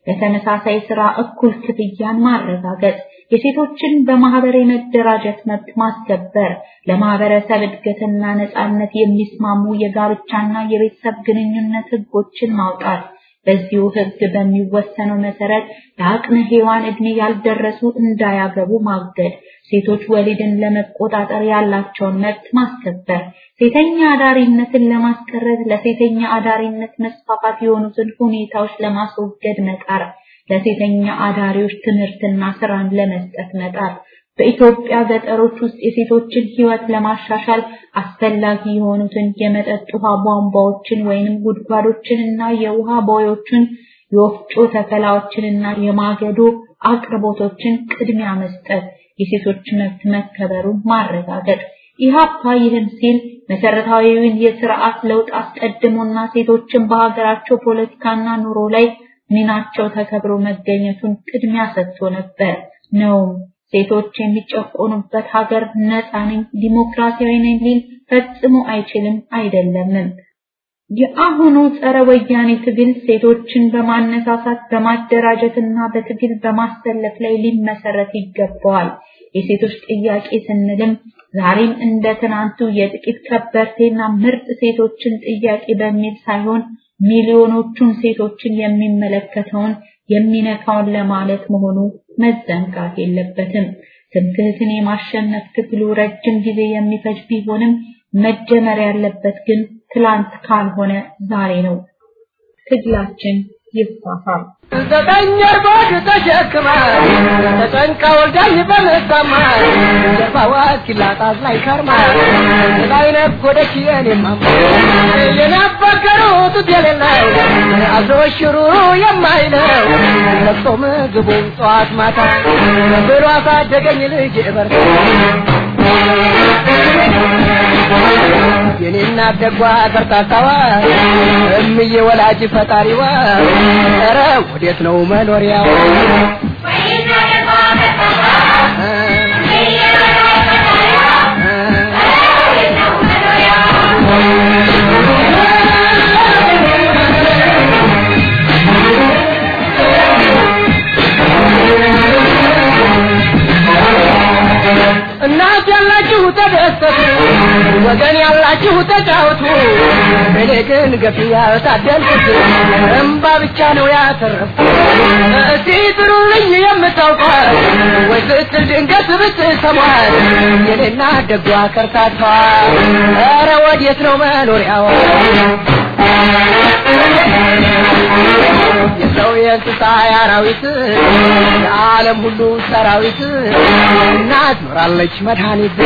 S4: ለተመሳሳይ ስራ እኩል ክፍያን ማረጋገጥ፣ የሴቶችን በማህበር የመደራጀት መብት ማስከበር፣ ለማህበረሰብ እድገትና ነጻነት የሚስማሙ የጋብቻና የቤተሰብ ግንኙነት ህጎችን ማውጣት፣ በዚሁ ህግ በሚወሰነው መሰረት ለአቅመ ሔዋን እድሜ ያልደረሱ እንዳያገቡ ማገድ፣ ሴቶች ወሊድን ለመቆጣጠር ያላቸውን መብት ማስከበር፣ ሴተኛ አዳሪነትን ለማስቀረት ለሴተኛ አዳሪነት መስፋፋት የሆኑትን ሁኔታዎች ለማስወገድ መጣር፣ ለሴተኛ አዳሪዎች ትምህርትና ስራን ለመስጠት መጣር፣ በኢትዮጵያ ገጠሮች ውስጥ የሴቶችን ህይወት ለማሻሻል አስፈላጊ የሆኑትን የመጠጥ ውሃ ቧንቧዎችን ወይንም ጉድጓዶችንና የውሃ ቦዮችን የወፍጮ ተከላዎችንና የማገዶ አቅርቦቶችን ቅድሚያ መስጠት፣ የሴቶች መብት መከበሩን ማረጋገጥ። ኢህአፓ ይህን ሲል መሰረታዊውን የስርዓት ለውጥ አስቀድሞና ሴቶችን በሀገራቸው ፖለቲካና ኑሮ ላይ ሚናቸው ተከብሮ መገኘቱን ቅድሚያ ሰጥቶ ነበር ነው። ሴቶች የሚጨቆኑበት ሀገር ነፃ ነኝ ዲሞክራሲያዊ ነኝ ሊል ፈጽሞ አይችልም አይደለምም። የአሁኑ ጸረ ወያኔ ትግል ሴቶችን በማነሳሳት በማደራጀትና በትግል በማሰለፍ ላይ ሊመሰረት ይገባዋል። የሴቶች ጥያቄ ስንልም ዛሬም እንደ ትናንቱ የጥቂት ከበርቴና ምርጥ ሴቶችን ጥያቄ በሚል ሳይሆን ሚሊዮኖቹን ሴቶችን የሚመለከተውን የሚነካውን ለማለት መሆኑ መዘንጋት የለበትም። ትምክህትን የማሸነፍ ትግሉ ረጅም ጊዜ የሚፈጅ ቢሆንም መጀመር ያለበት ግን ትላንት ካልሆነ ዛሬ ነው። ትግላችን ይፋፋል።
S5: ዘጠኝ እርቦድ ተሸክማ ተጨንቃ ወልዳኝ በመሳማ ጀርባዋ እስኪላጣት ላይ ከርማ ላይ ነጎደች የኔማማ የናፈቀሩት የሌለው አብሮ ሽሩሩ የማይለው ለቅሶ ምግቡን ጠዋት ማታ ብሎ አሳደገኝ ልጅ በርታ የኔና ደጓ ከርታታዋ እምዬ ወላጅ ፈጣሪዋ ኧረ ወዴት ነው መኖሪያው? እናት ያላችሁ ተደሰቱ፣ ወገን ያላችሁ ተጫወቱ። እኔ ግን ገፊ ያልታደልኩት እምባ ብቻ ነው ያተረፍኩት። እስቲ ጥሩልኝ የምታውቋት ወይ ስትል ድንገት ብትሰሟት የኔና ደጓ ከርታቷ ኧረ ወዴት ነው መኖሪያዋ? የሰው የእንስሳ የአራዊት የዓለም ሁሉ ሰራዊት እናት ኖራለች መድኃኒት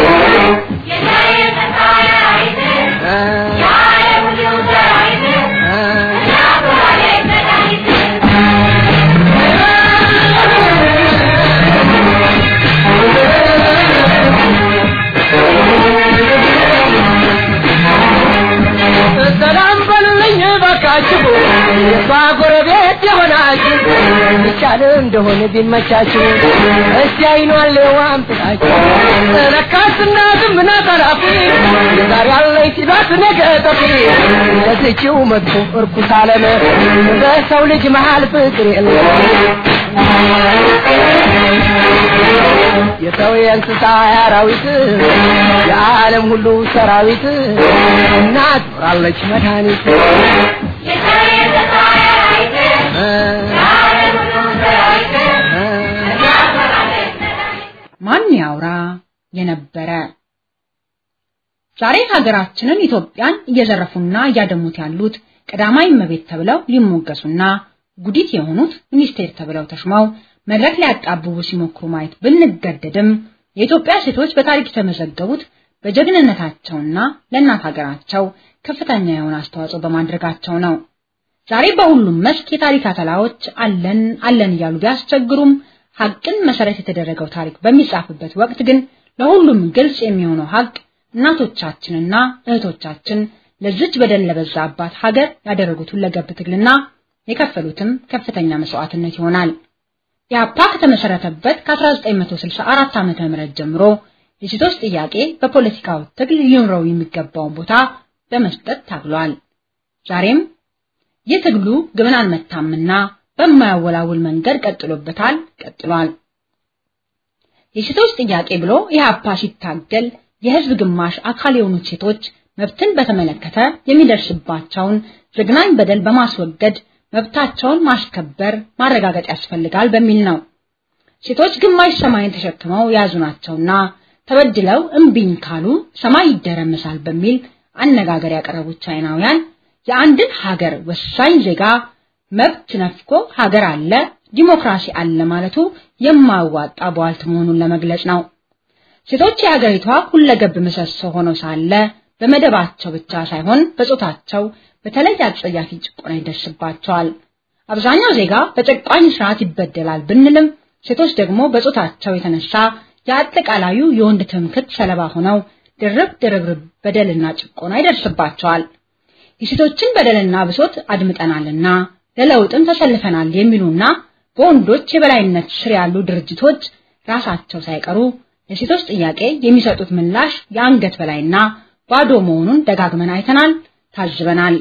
S5: ሰላም በሉልኝ ባካችሁ የሷ ጎረቤት የሆናችሁ ይቻል እንደሆነ ቢመቻችሁ እስቲ አይኗን ሌዋም ጥላችሁ ለካስ እናትም ናት አላፊ የዛሬ ያለኝ ሲሏት ነገ ጠፊ ለዚችው መጥፎ እርኩስ ዓለም በሰው ልጅ መሃል ፍቅር የለም የሰው የእንስሳ የአራዊት የዓለም ሁሉ ሰራዊት እናት ኖራለች መድኃኒት
S6: ማን ያውራ የነበረ ዛሬ ሀገራችንን ኢትዮጵያን እየዘረፉና እያደሙት ያሉት ቀዳማዊ እመቤት ተብለው ሊሞገሱና ጉዲት የሆኑት ሚኒስቴር ተብለው ተሽመው መድረክ ሊያጣብቡ ሲሞክሩ ማየት ብንገደድም የኢትዮጵያ ሴቶች በታሪክ የተመዘገቡት በጀግንነታቸውና ለእናት ሀገራቸው ከፍተኛ የሆነ አስተዋጽኦ በማድረጋቸው ነው። ዛሬ በሁሉም መስክ የታሪክ አተላዎች አለን አለን እያሉ ቢያስቸግሩም ሀቅን መሰረት የተደረገው ታሪክ በሚጻፍበት ወቅት ግን ለሁሉም ግልጽ የሚሆነው ሀቅ እናቶቻችንና እህቶቻችን ለዚች በደል ለበዛባት ሀገር ያደረጉት ሁለገብ ትግልና የከፈሉትም ከፍተኛ መስዋዕትነት ይሆናል። ኢህአፓ ከተመሰረተበት ከ1964 ዓመተ ምህረት ጀምሮ የሴቶች ጥያቄ በፖለቲካው ትግል ሊኖረው የሚገባውን ቦታ በመስጠት ታግሏል። ዛሬም ይህ ትግሉ ግብን አልመታምና በማያወላውል መንገድ ቀጥሎበታል ቀጥሏል። የሴቶች ጥያቄ ብሎ ኢህአፓ ሲታገል የህዝብ ግማሽ አካል የሆኑት ሴቶች መብትን በተመለከተ የሚደርስባቸውን ዘግናኝ በደል በማስወገድ መብታቸውን ማስከበር ማረጋገጥ ያስፈልጋል በሚል ነው። ሴቶች ግማሽ ሰማይን ተሸክመው የያዙ ናቸውና ተበድለው እምቢኝ ካሉ ሰማይ ይደረመሳል በሚል አነጋገር ያቀረቡት ቻይናውያን የአንድን ሀገር ወሳኝ ዜጋ መብት ነፍቆ ሀገር አለ ዲሞክራሲ አለ ማለቱ የማያዋጣ ቧልት መሆኑን ለመግለጽ ነው። ሴቶች የሀገሪቷ ሁለገብ ምሰሶ ሆነው ሳለ በመደባቸው ብቻ ሳይሆን በጾታቸው በተለይ አጸያፊ ጭቆና ይደርስባቸዋል። አብዛኛው ዜጋ በጨቋኝ ስርዓት ይበደላል ብንልም ሴቶች ደግሞ በጾታቸው የተነሳ የአጠቃላዩ የወንድ ትምክህት ሰለባ ሆነው ድርብ ድርብርብ በደልና ጭቆና ይደርስባቸዋል። የሴቶችን በደልና ብሶት አድምጠናልና ለለውጥም ተሰልፈናል የሚሉና በወንዶች የበላይነት ስር ያሉ ድርጅቶች ራሳቸው ሳይቀሩ ለሴቶች ጥያቄ የሚሰጡት ምላሽ የአንገት በላይና ባዶ መሆኑን ደጋግመን አይተናል፣ ታዝበናል።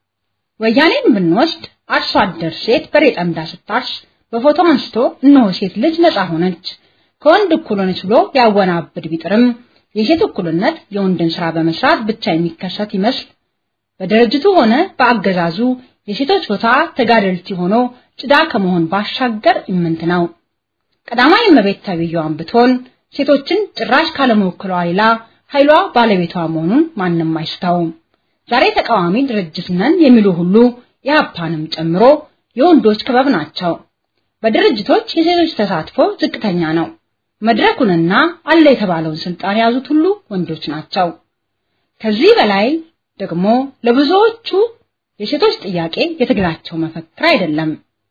S6: ወያኔን ብንወስድ አርሶ አደር ሴት በሬ ጠምዳ ስታርስ በፎቶ አንስቶ እነሆ ሴት ልጅ ነፃ ሆነች ከወንድ እኩል ሆነች ብሎ ያወናብድ ቢጥርም የሴት እኩልነት የወንድን ስራ በመስራት ብቻ የሚከሰት ይመስል በድርጅቱ ሆነ በአገዛዙ የሴቶች ቦታ ተጋደልቲ ሆኖ ጭዳ ከመሆን ባሻገር ኢምንት ነው። ቀዳማዊ እመቤት ተብዬዋን ብትሆን ሴቶችን ጭራሽ ካለመወክሏ ሌላ ኃይሏ ባለቤቷ መሆኑን ማንም አይስተውም። ዛሬ ተቃዋሚ ድርጅት ነን የሚሉ ሁሉ የሀፓንም ጨምሮ የወንዶች ክበብ ናቸው። በድርጅቶች የሴቶች ተሳትፎ ዝቅተኛ ነው። መድረኩንና አለ የተባለውን ስልጣን የያዙት ሁሉ ወንዶች ናቸው። ከዚህ በላይ ደግሞ ለብዙዎቹ የሴቶች ጥያቄ የትግላቸው መፈክር አይደለም።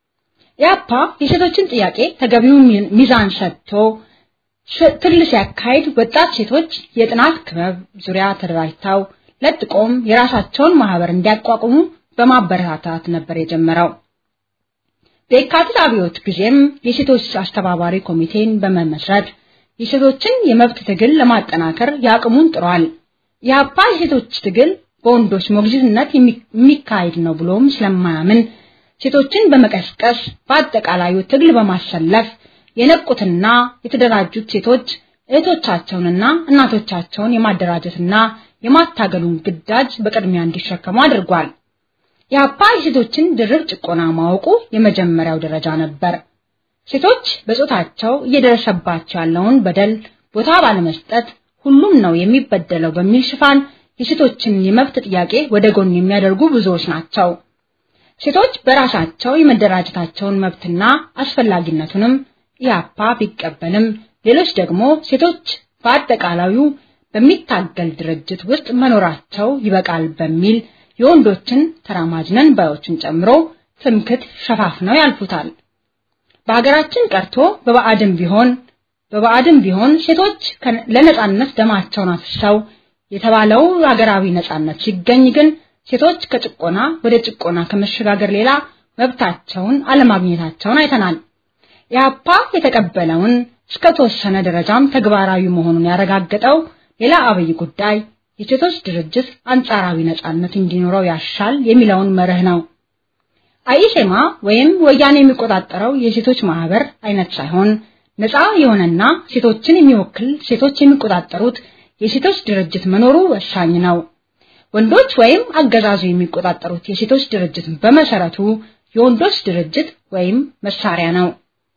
S6: ኢያፓ የሴቶችን ጥያቄ ተገቢውን ሚዛን ሰጥቶ ትግል ሲያካሂድ ወጣት ሴቶች የጥናት ክበብ ዙሪያ ተደራጅተው ለጥቆም የራሳቸውን ማህበር እንዲያቋቁሙ በማበረታታት ነበር የጀመረው። በየካቲት አብዮት ጊዜም የሴቶች አስተባባሪ ኮሚቴን በመመስረት የሴቶችን የመብት ትግል ለማጠናከር ያቅሙን ጥሯል። የአፓ የሴቶች ትግል በወንዶች ሞግዚትነት የሚካሄድ ነው ብሎም ስለማያምን ሴቶችን በመቀስቀስ በአጠቃላዩ ትግል በማሰለፍ የነቁትና የተደራጁት ሴቶች እህቶቻቸውንና እናቶቻቸውን የማደራጀትና የማታገሉን ግዳጅ በቅድሚያ እንዲሸከሙ አድርጓል። የአፓ የሴቶችን ድርብ ጭቆና ማወቁ የመጀመሪያው ደረጃ ነበር። ሴቶች በጾታቸው እየደረሰባቸው ያለውን በደል ቦታ ባለመስጠት ሁሉም ነው የሚበደለው በሚል ሽፋን የሴቶችን የመብት ጥያቄ ወደ ጎን የሚያደርጉ ብዙዎች ናቸው። ሴቶች በራሳቸው የመደራጀታቸውን መብትና አስፈላጊነቱንም ኢያፓ ቢቀበልም ሌሎች ደግሞ ሴቶች በአጠቃላዩ በሚታገል ድርጅት ውስጥ መኖራቸው ይበቃል በሚል የወንዶችን ተራማጅ ነን ባዮችን ጨምሮ ትምክት ሸፋፍነው ያልፉታል። በሀገራችን ቀርቶ በባዕድም ቢሆን በባዕድም ቢሆን ሴቶች ለነጻነት ደማቸውን አፍሰው የተባለው ሀገራዊ ነጻነት ሲገኝ ግን ሴቶች ከጭቆና ወደ ጭቆና ከመሸጋገር ሌላ መብታቸውን አለማግኘታቸውን አይተናል። ኢህአፓ የተቀበለውን እስከ ተወሰነ ደረጃም ተግባራዊ መሆኑን ያረጋገጠው ሌላ አብይ ጉዳይ የሴቶች ድርጅት አንጻራዊ ነጻነት እንዲኖረው ያሻል የሚለውን መርህ ነው። አይሴማ ወይም ወያኔ የሚቆጣጠረው የሴቶች ማህበር አይነት ሳይሆን ነፃ የሆነና ሴቶችን የሚወክል ሴቶች የሚቆጣጠሩት የሴቶች ድርጅት መኖሩ ወሳኝ ነው። ወንዶች ወይም አገዛዙ የሚቆጣጠሩት የሴቶች ድርጅት በመሰረቱ የወንዶች ድርጅት ወይም መሳሪያ ነው።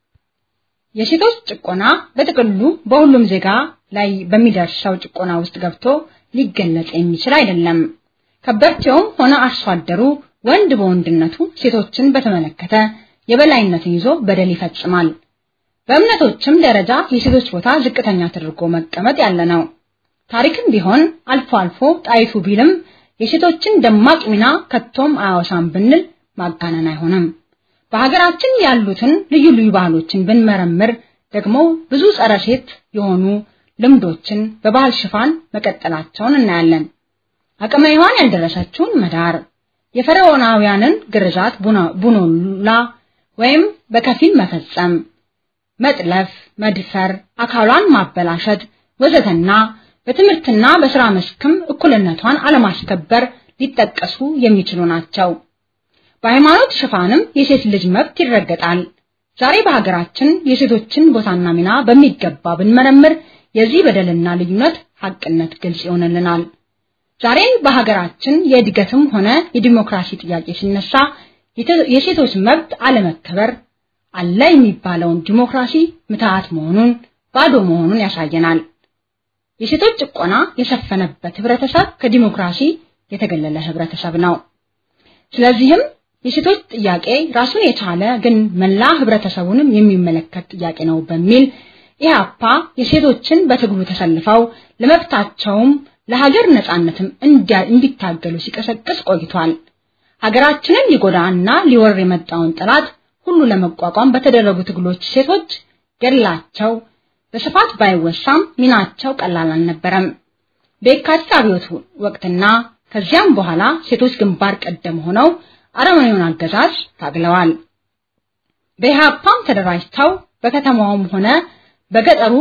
S6: የሴቶች ጭቆና በጥቅሉ በሁሉም ዜጋ ላይ በሚደርሰው ጭቆና ውስጥ ገብቶ ሊገለጽ የሚችል አይደለም። ከበርቴውም ሆነ አርሶ አደሩ ወንድ በወንድነቱ ሴቶችን በተመለከተ የበላይነትን ይዞ በደል ይፈጽማል። በእምነቶችም ደረጃ የሴቶች ቦታ ዝቅተኛ ተደርጎ መቀመጥ ያለ ነው። ታሪክም ቢሆን አልፎ አልፎ ጣይቱ ቢልም የሴቶችን ደማቅ ሚና ከቶም አያወሳም ብንል ማጋነን አይሆንም። በሀገራችን ያሉትን ልዩ ልዩ ባህሎችን ብንመረምር ደግሞ ብዙ ጸረ ሴት የሆኑ ልምዶችን በባህል ሽፋን መቀጠላቸውን እናያለን። አቅመ ሔዋን ያልደረሰችውን መዳር፣ የፈርዖናውያንን ግርዛት ቡኖላ ወይም በከፊል መፈጸም፣ መጥለፍ፣ መድፈር፣ አካሏን ማበላሸት ወዘተና በትምህርትና በስራ መስክም እኩልነቷን አለማስከበር ሊጠቀሱ የሚችሉ ናቸው። በሃይማኖት ሽፋንም የሴት ልጅ መብት ይረገጣል። ዛሬ በሀገራችን የሴቶችን ቦታና ሚና በሚገባ ብንመረምር የዚህ በደልና ልዩነት ሐቅነት ግልጽ ይሆንልናል። ዛሬ በሀገራችን የእድገትም ሆነ የዲሞክራሲ ጥያቄ ሲነሳ የሴቶች መብት አለመከበር አለ የሚባለውን ዲሞክራሲ ምትሃት መሆኑን ባዶ መሆኑን ያሳየናል። የሴቶች ጭቆና የሰፈነበት ህብረተሰብ ከዲሞክራሲ የተገለለ ህብረተሰብ ነው። ስለዚህም የሴቶች ጥያቄ ራሱን የቻለ ግን መላ ህብረተሰቡንም የሚመለከት ጥያቄ ነው በሚል ኢህአፓ የሴቶችን በትግሉ ተሰልፈው ለመብታቸውም ለሀገር ነጻነትም እንዲታገሉ ሲቀሰቅስ ቆይቷል። ሀገራችንን ሊጎዳና ሊወር የመጣውን ጠላት ሁሉ ለመቋቋም በተደረጉ ትግሎች ሴቶች ገድላቸው በስፋት ባይወሳም ሚናቸው ቀላል አልነበረም። በየካቲት አብዮት ወቅትና ከዚያም በኋላ ሴቶች ግንባር ቀደም ሆነው አረመኔውን አገዛዝ ታግለዋል። በኢህአፓም ተደራጅተው በከተማውም ሆነ በገጠሩ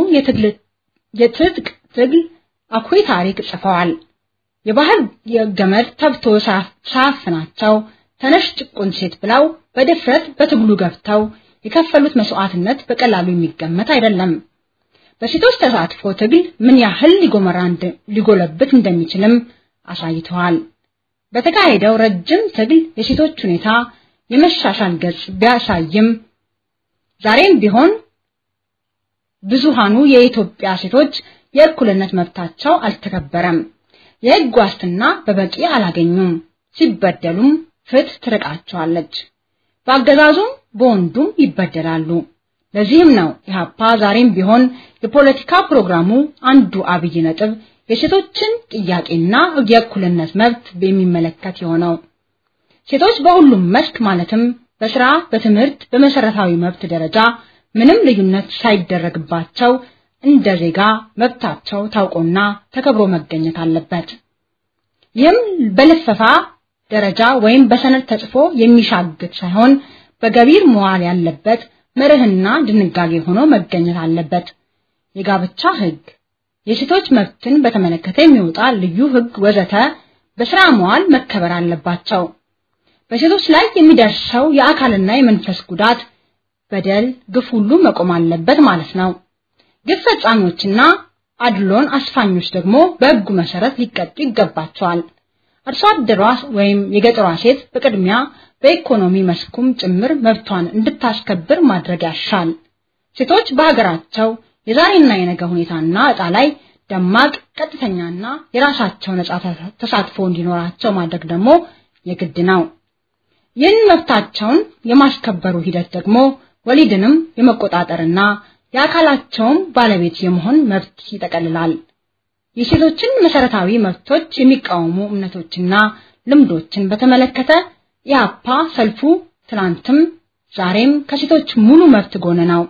S6: የትጥቅ ትግል አኩሪ ታሪክ ጽፈዋል። የባህል ገመድ ተብቶ ሳያፍናቸው ተነሽ ጭቁን ሴት ብለው በድፍረት በትግሉ ገብተው የከፈሉት መስዋዕትነት በቀላሉ የሚገመት አይደለም። በሴቶች ተሳትፎ ትግል ምን ያህል ሊጎመራ ሊጎለብት እንደሚችልም አሳይተዋል። በተካሄደው ረጅም ትግል የሴቶች ሁኔታ የመሻሻል ገጽ ቢያሳይም ዛሬም ቢሆን ብዙሃኑ የኢትዮጵያ ሴቶች የእኩልነት መብታቸው አልተከበረም። የሕግ ዋስትና በበቂ አላገኙም። ሲበደሉም ፍትህ ትርቃቸዋለች። በአገዛዙም በወንዱም ይበደላሉ። ለዚህም ነው ኢህአፓ ዛሬም ቢሆን የፖለቲካ ፕሮግራሙ አንዱ አብይ ነጥብ የሴቶችን ጥያቄና የእኩልነት መብት የሚመለከት የሆነው። ሴቶች በሁሉም መስክ ማለትም በስራ፣ በትምህርት፣ በመሰረታዊ መብት ደረጃ ምንም ልዩነት ሳይደረግባቸው እንደ ዜጋ መብታቸው ታውቆና ተከብሮ መገኘት አለበት። ይህም በልፈፋ ደረጃ ወይም በሰነድ ተጽፎ የሚሻግት ሳይሆን በገቢር መዋል ያለበት መርህና ድንጋጌ ሆኖ መገኘት አለበት። የጋብቻ ህግ፣ የሴቶች መብትን በተመለከተ የሚወጣ ልዩ ህግ ወዘተ በስራ መዋል መከበር አለባቸው። በሴቶች ላይ የሚደርሰው የአካልና የመንፈስ ጉዳት፣ በደል፣ ግፍ ሁሉ መቆም አለበት ማለት ነው። ግፍ ፈጻሚዎችና አድሎን አስፋኞች ደግሞ በህጉ መሰረት ሊቀጡ ይገባቸዋል። አርሶ አደሯ ወይም የገጠሯ ሴት በቅድሚያ በኢኮኖሚ መስኩም ጭምር መብቷን እንድታስከብር ማድረግ ያሻል። ሴቶች በሀገራቸው የዛሬና የነገ ሁኔታና እጣ ላይ ደማቅ ቀጥተኛና የራሳቸው ነጻ ተሳትፎ እንዲኖራቸው ማድረግ ደግሞ የግድ ነው። ይህን መብታቸውን የማስከበሩ ሂደት ደግሞ ወሊድንም የመቆጣጠርና የአካላቸውም ባለቤት የመሆን መብት ይጠቀልላል። የሴቶችን መሰረታዊ መብቶች የሚቃወሙ እምነቶችና ልምዶችን በተመለከተ የአፓ ሰልፉ ትላንትም ዛሬም ከሴቶች ሙሉ መብት ጎን ነው።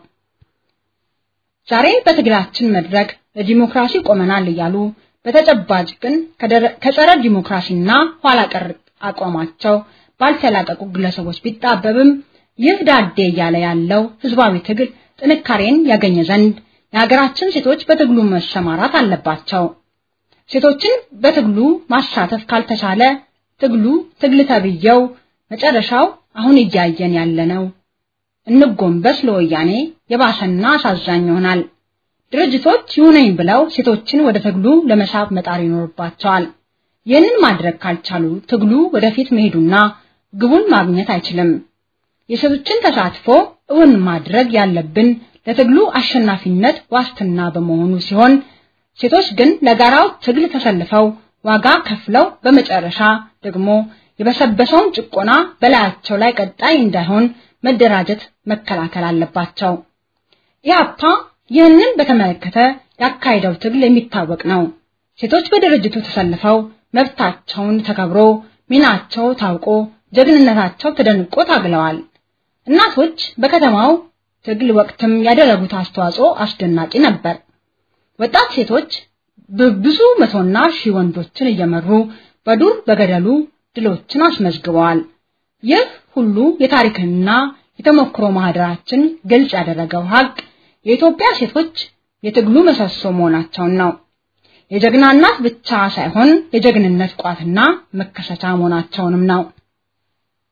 S6: ዛሬ በትግላችን መድረክ ለዲሞክራሲ ቆመናል እያሉ በተጨባጭ ግን ከጸረ ዲሞክራሲና ኋላ ቀር አቋማቸው ባልተላቀቁ ግለሰቦች ቢጣበብም ይህ ዳዴ እያለ ያለው ህዝባዊ ትግል ጥንካሬን ያገኘ ዘንድ የሀገራችን ሴቶች በትግሉ መሰማራት አለባቸው። ሴቶችን በትግሉ ማሳተፍ ካልተቻለ ትግሉ ትግል ተብየው መጨረሻው አሁን እያየን ያለነው እንጎንበስ ለወያኔ የባሰና አሳዛኝ ይሆናል። ድርጅቶች ይሁነኝ ብለው ሴቶችን ወደ ትግሉ ለመሳብ መጣር ይኖርባቸዋል። ይህንን ማድረግ ካልቻሉ ትግሉ ወደፊት መሄዱና ግቡን ማግኘት አይችልም። የሴቶችን ተሳትፎ እውን ማድረግ ያለብን ለትግሉ አሸናፊነት ዋስትና በመሆኑ ሲሆን ሴቶች ግን ለጋራው ትግል ተሰልፈው ዋጋ ከፍለው በመጨረሻ ደግሞ የበሰበሰውን ጭቆና በላያቸው ላይ ቀጣይ እንዳይሆን መደራጀት መከላከል አለባቸው። ኢህአፓ ይህንን በተመለከተ ያካሄደው ትግል የሚታወቅ ነው። ሴቶች በድርጅቱ ተሰልፈው መብታቸውን ተከብሮ ሚናቸው ታውቆ ጀግንነታቸው ተደንቆ ታግለዋል። እናቶች በከተማው ትግል ወቅትም ያደረጉት አስተዋጽኦ አስደናቂ ነበር። ወጣት ሴቶች በብዙ መቶና ሺህ ወንዶችን እየመሩ በዱር በገደሉ ድሎችን አስመዝግበዋል። ይህ ሁሉ የታሪክና የተሞክሮ ማህደራችን ግልጽ ያደረገው ሀቅ የኢትዮጵያ ሴቶች የትግሉ ምሰሶ መሆናቸውን ነው። የጀግና እናት ብቻ ሳይሆን የጀግንነት ቋትና መከሰቻ መሆናቸውንም ነው።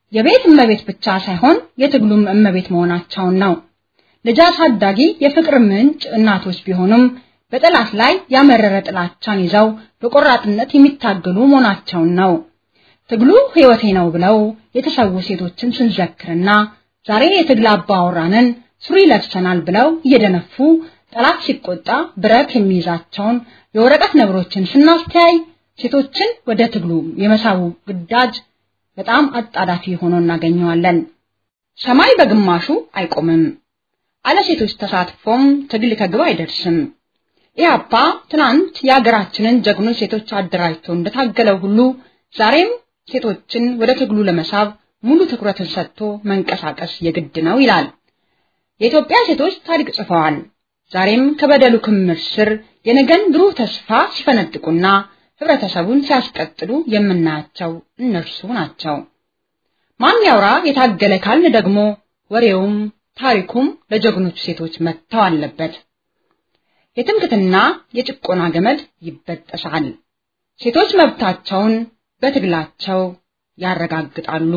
S6: የቤት እመቤት ብቻ ሳይሆን የትግሉም እመቤት መሆናቸውን ነው። ልጅ አሳዳጊ የፍቅር ምንጭ እናቶች ቢሆኑም በጠላት ላይ ያመረረ ጥላቻን ይዘው በቆራጥነት የሚታገሉ መሆናቸውን ነው። ትግሉ ሕይወቴ ነው ብለው የተሰዉ ሴቶችን ስንዘክርና ዛሬ የትግል አባወራንን ሱሪ ለብሰናል ብለው እየደነፉ ጠላት ሲቆጣ ብረት የሚይዛቸውን የወረቀት ነብሮችን ስናስተያይ ሴቶችን ወደ ትግሉ የመሳቡ ግዳጅ በጣም አጣዳፊ ሆኖ እናገኘዋለን። ሰማይ በግማሹ አይቆምም። አለ ሴቶች ተሳትፎም ትግል ከግብ አይደርስም። ኢህአፓ ትናንት የሀገራችንን ጀግኖች ሴቶች አደራጅቶ እንደታገለው ሁሉ ዛሬም ሴቶችን ወደ ትግሉ ለመሳብ ሙሉ ትኩረትን ሰጥቶ መንቀሳቀስ የግድ ነው ይላል። የኢትዮጵያ ሴቶች ታሪክ ጽፈዋል። ዛሬም ከበደሉ ክምር ስር የነገን ብሩህ ተስፋ ሲፈነጥቁና ህብረተሰቡን ሲያስቀጥሉ የምናያቸው እነርሱ ናቸው። ማን ያውራ የታገለ ካልን ደግሞ ወሬውም ታሪኩም ለጀግኖቹ ሴቶች መተው አለበት። የትምክትና የጭቆና ገመድ ይበጠሳል። ሴቶች መብታቸውን በትግላቸው ያረጋግጣሉ።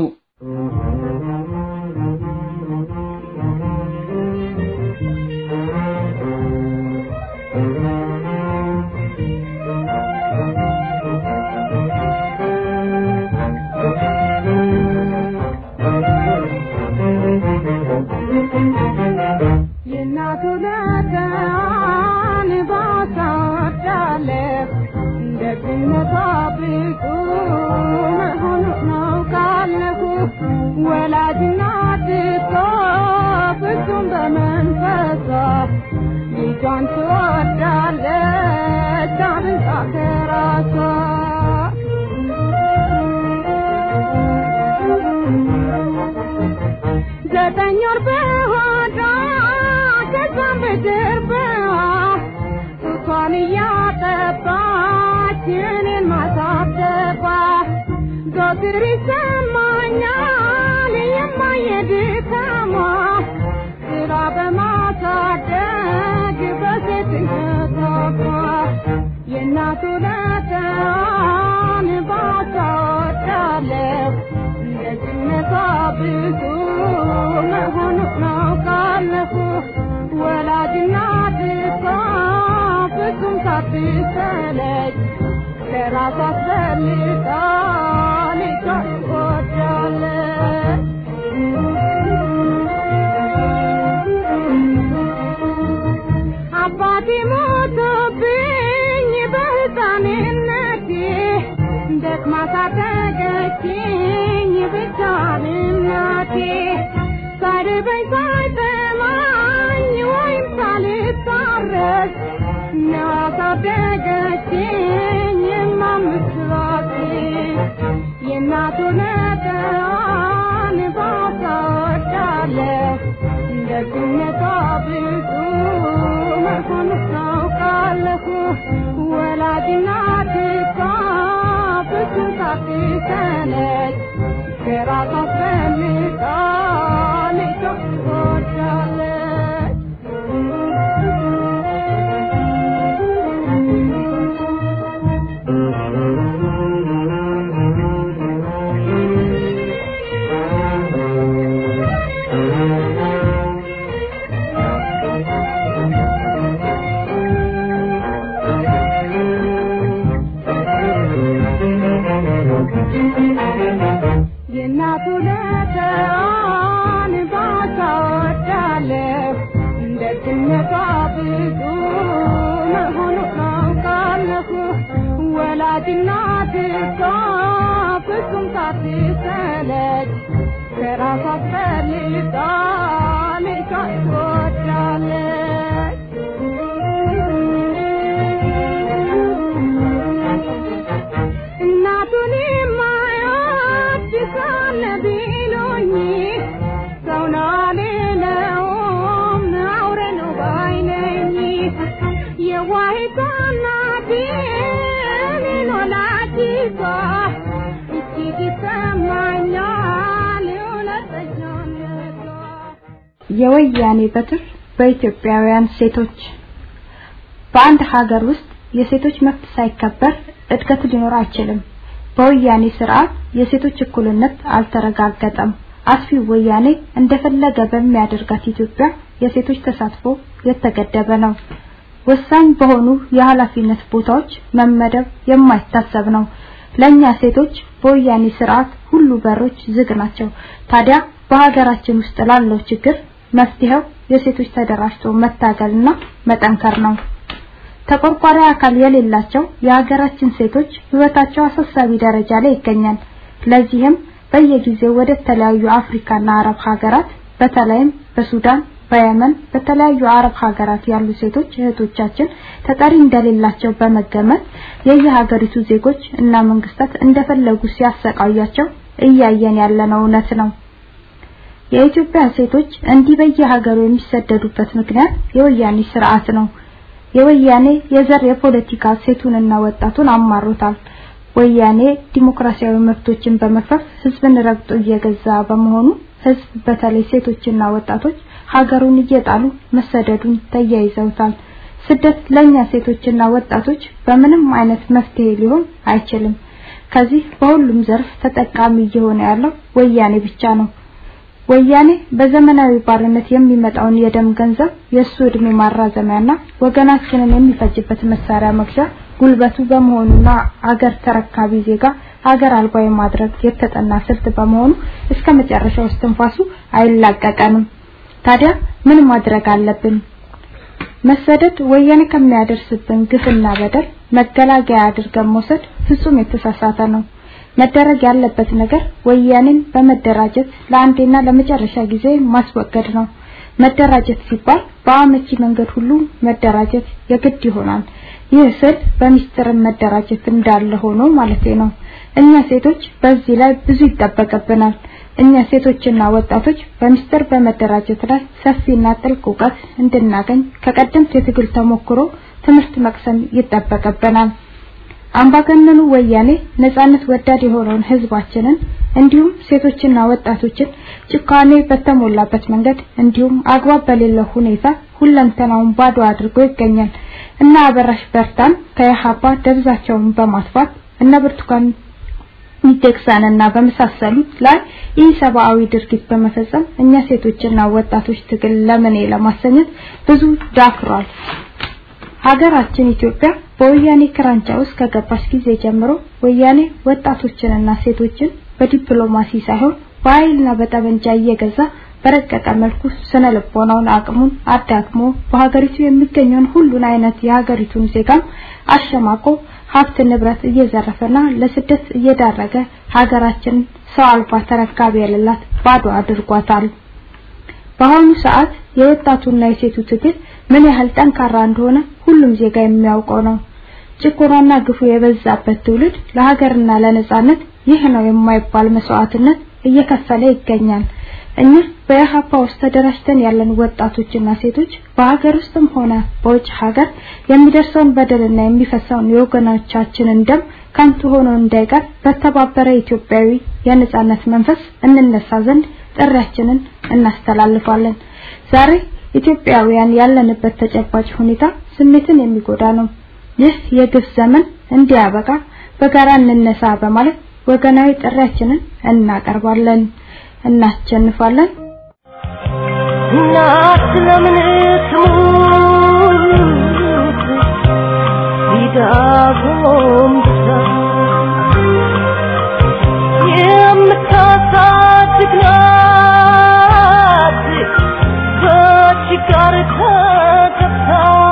S7: የወያኔ በትር በኢትዮጵያውያን ሴቶች በአንድ ሀገር ውስጥ የሴቶች መብት ሳይከበር እድገት ሊኖር አይችልም። በወያኔ ስርዓት የሴቶች እኩልነት አልተረጋገጠም። አስፊው ወያኔ እንደፈለገ በሚያደርጋት ኢትዮጵያ የሴቶች ተሳትፎ የተገደበ ነው። ወሳኝ በሆኑ የኃላፊነት ቦታዎች መመደብ የማይታሰብ ነው። ለኛ ሴቶች በወያኔ ስርዓት ሁሉ በሮች ዝግ ናቸው። ታዲያ በሀገራችን ውስጥ ላለው ችግር መፍትሄው የሴቶች ተደራጅቶ መታገልና መጠንከር ነው። ተቆርቋሪ አካል የሌላቸው የሀገራችን ሴቶች ህይወታቸው አሳሳቢ ደረጃ ላይ ይገኛል። ለዚህም በየጊዜው ወደ ተለያዩ አፍሪካና አረብ ሀገራት በተለይም በሱዳን፣ በየመን፣ በተለያዩ አረብ ሀገራት ያሉ ሴቶች እህቶቻችን ተጠሪ እንደሌላቸው በመገመት የየሀገሪቱ ዜጎች እና መንግስታት እንደፈለጉ ሲያሰቃያቸው እያየን ያለነው እውነት ነው። የኢትዮጵያ ሴቶች እንዲህ በየሀገሩ የሚሰደዱበት ምክንያት የወያኔ ስርዓት ነው። የወያኔ የዘር የፖለቲካ ሴቱንና ወጣቱን አማሮታል። ወያኔ ዲሞክራሲያዊ መብቶችን በመፍረስ ህዝብን ረግጦ እየገዛ በመሆኑ ህዝብ በተለይ ሴቶችና ወጣቶች ሀገሩን እየጣሉ መሰደዱን ተያይዘውታል። ስደት ለኛ ሴቶችና ወጣቶች በምንም አይነት መፍትሄ ሊሆን አይችልም። ከዚህ በሁሉም ዘርፍ ተጠቃሚ እየሆነ ያለው ወያኔ ብቻ ነው። ወያኔ በዘመናዊ ባርነት የሚመጣውን የደም ገንዘብ የሱ እድሜ ማራዘሚያና ወገናችንን የሚፈጅበት መሳሪያ መግዣ ጉልበቱ በመሆኑና አገር ተረካቢ ዜጋ ሀገር አልባ የማድረግ የተጠና ስልት በመሆኑ እስከ መጨረሻው እስትንፋሱ አይላቀቀንም። ታዲያ ምን ማድረግ አለብን? መሰደድ ወያኔ ከሚያደርስብን ግፍና በደል መገላገያ አድርገን መውሰድ ፍጹም የተሳሳተ ነው። መደረግ ያለበት ነገር ወያኔን በመደራጀት ለአንዴና ለመጨረሻ ጊዜ ማስወገድ ነው። መደራጀት ሲባል በአመቺ መንገድ ሁሉ መደራጀት የግድ ይሆናል። ይህ ስል በሚስጥር መደራጀት እንዳለ ሆኖ ማለት ነው። እኛ ሴቶች በዚህ ላይ ብዙ ይጠበቅብናል። እኛ ሴቶችና ወጣቶች በሚስጥር በመደራጀት ላይ ሰፊና ጥልቅ እውቀት እንድናገኝ ከቀደምት የትግል ተሞክሮ ትምህርት መቅሰም ይጠበቅብናል። አምባገነኑ ወያኔ ነጻነት ወዳድ የሆነውን ህዝባችንን እንዲሁም ሴቶችና ወጣቶችን ጭካኔ በተሞላበት መንገድ እንዲሁም አግባብ በሌለው ሁኔታ ሁለንተናውን ባዶ አድርጎ ይገኛል። እና አበራሽ በርታን ከኢህአፓ ደብዛቸውን በማጥፋት እነ ብርቱካን ሚደቅሳንና በመሳሰሉት ላይ ኢሰብአዊ ድርጊት በመፈጸም እኛ ሴቶችና ወጣቶች ትግል ለምን ለማሰኘት ብዙ ዳክሯል። ሀገራችን ኢትዮጵያ በወያኔ ክራንቻ ውስጥ ከገባች ጊዜ ጀምሮ ወያኔ ወጣቶችንና ሴቶችን በዲፕሎማሲ ሳይሆን በኃይልና በጠመንጃ እየገዛ በረቀቀ መልኩ ስነ ልቦናውን አቅሙን አዳክሞ በሀገሪቱ የሚገኘውን ሁሉን አይነት የሀገሪቱን ዜጋም አሸማቆ ሀብት ንብረት እየዘረፈና ለስደት እየዳረገ ሀገራችን ሰው አልባ ተረካቢ የሌላት ባዶ አድርጓታል። በአሁኑ ሰዓት የወጣቱና የሴቱ ትግል ምን ያህል ጠንካራ እንደሆነ ሁሉም ዜጋ የሚያውቀው ነው። ጭቆናና ግፉ የበዛበት ትውልድ ለሀገርና ለነጻነት ይህ ነው የማይባል መስዋዕትነት እየከፈለ ይገኛል። እኛ በኢህአፓ ውስጥ ተደራጅተን ያለን ወጣቶችና ሴቶች በሀገር ውስጥም ሆነ በውጭ ሀገር የሚደርሰውን በደልና የሚፈሰውን የወገኖቻችንን ደም ከንቱ ሆኖ እንዳይቀር በተባበረ ኢትዮጵያዊ የነጻነት መንፈስ እንነሳ ዘንድ ጥሪያችንን እናስተላልፋለን። ዛሬ ኢትዮጵያውያን ያለንበት ተጨባጭ ሁኔታ ስሜትን የሚጎዳ ነው። ይህ የግፍ ዘመን እንዲያበቃ በጋራ እንነሳ በማለት ወገናዊ ጥሪያችንን እናቀርባለን። እናሸንፋለን።
S5: እናት ለምን ትሙት ሊዳጎም ብዛ የምታሳድግ ናት በችጋር ተገብታ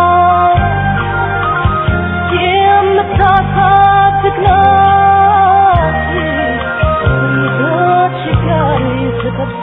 S5: የምታሳድግ ናት በችጋር ተገብታ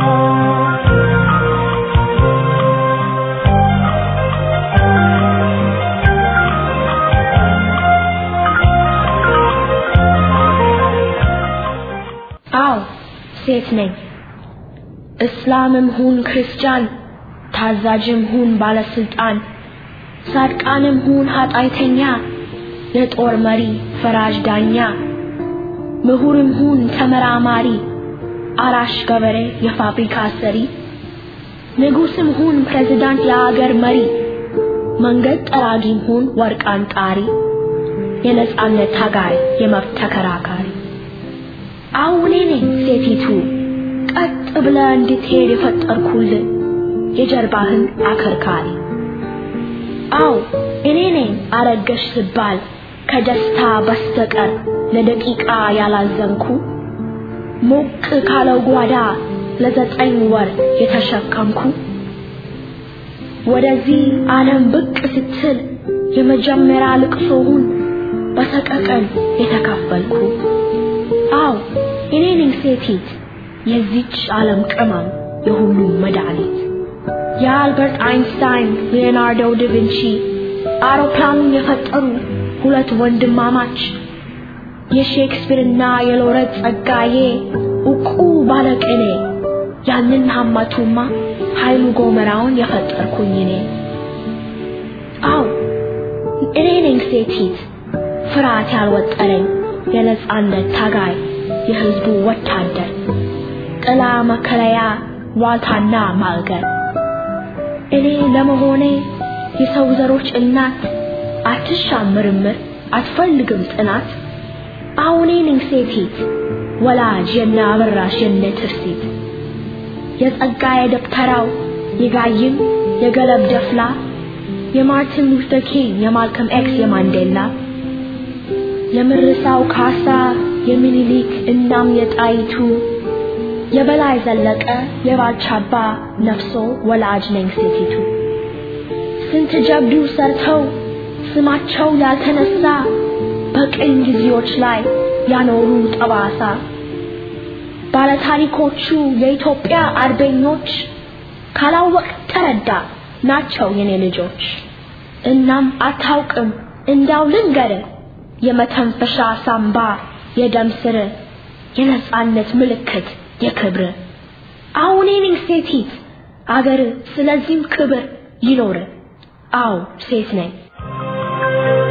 S8: አዎ ሴት ነኝ። እስላምም ሁን ክርስቲያን፣ ታዛዥም ሁን ባለስልጣን፣ ጻድቃንም ሁን ኃጢአተኛ፣ የጦር መሪ ፈራጅ ዳኛ፣ ምሁርም ሁን ተመራማሪ፣ አራሽ ገበሬ የፋብሪካ ሰሪ፣ ንጉስም ሁን ፕሬዝዳንት የአገር መሪ፣ መንገድ ጠራጊም ሁን ወርቅ አንጣሪ፣ የነጻነት ታጋይ የመብት ተከራካሪ አሁን እኔ ነኝ ሴቲቱ ቀጥ ብለ እንድትሄድ የፈጠርኩልህ የጀርባህን አከርካሪ አው እኔ ነኝ አረገሽ ስባል ከደስታ በስተቀር ለደቂቃ ያላዘንኩ ሞቅ ካለው ጓዳ ለዘጠኝ ወር የተሸከምኩ ወደዚህ ዓለም ብቅ ስትል የመጀመሪያ ልቅሶውን በሰቀቀን የተካፈልኩ አው እኔ ነኝ ሴቲት የዚች ዓለም ቅመም የሁሉም መድኃኒት የአልበርት አይንስታይን ሊዮናርዶ ዳቪንቺ አውሮፕላኑን የፈጠሩ ሁለት ወንድማማች የሼክስፒርና የሎረት ጸጋዬ ዕውቁ ባለቅኔ ያንን ሀማቱማ ኃይሉ ጎመራውን የፈጠርኩኝ እኔ አው እኔ ነኝ ሴቲት ፍርሃት ያልወጠረኝ የነጻነት ታጋይ የህዝቡ ወታደር ጥላ መከለያ ዋልታና ማልገር እኔ ለመሆኔ የሰው ዘሮች እናት አትሻም ምርምር አትፈልግም ጥናት አሁኔ ነኝ ሴቲት ወላጅ የነ አበራሽ የነ ትርሲት የጸጋዬ ደብተራው የጋይም የገለብ ደፍላ የማርቲን ሉተር ኪንግ የማልከም ኤክስ የማንዴላ የምርሳው ካሳ የሚኒሊክ እናም የጣይቱ የበላይ ዘለቀ የባልቻባ ነፍሶ ወላጅ ነኝ ሴቲቱ ስንት ጀብዱ ሰርተው ስማቸው ያልተነሳ በቅኝ ጊዜዎች ላይ ያኖሩ ጠባሳ ባለታሪኮቹ የኢትዮጵያ አርበኞች ካላወቅ ተረዳ ናቸው የኔ ልጆች እናም አታውቅም እንዳው ልንገር የመተንፈሻ ሳምባ የደም ስር የነጻነት ምልክት የክብር አሁን ነኝ ሴቲት አገር ስለዚህም ክብር ይኖር አው ሴት ነኝ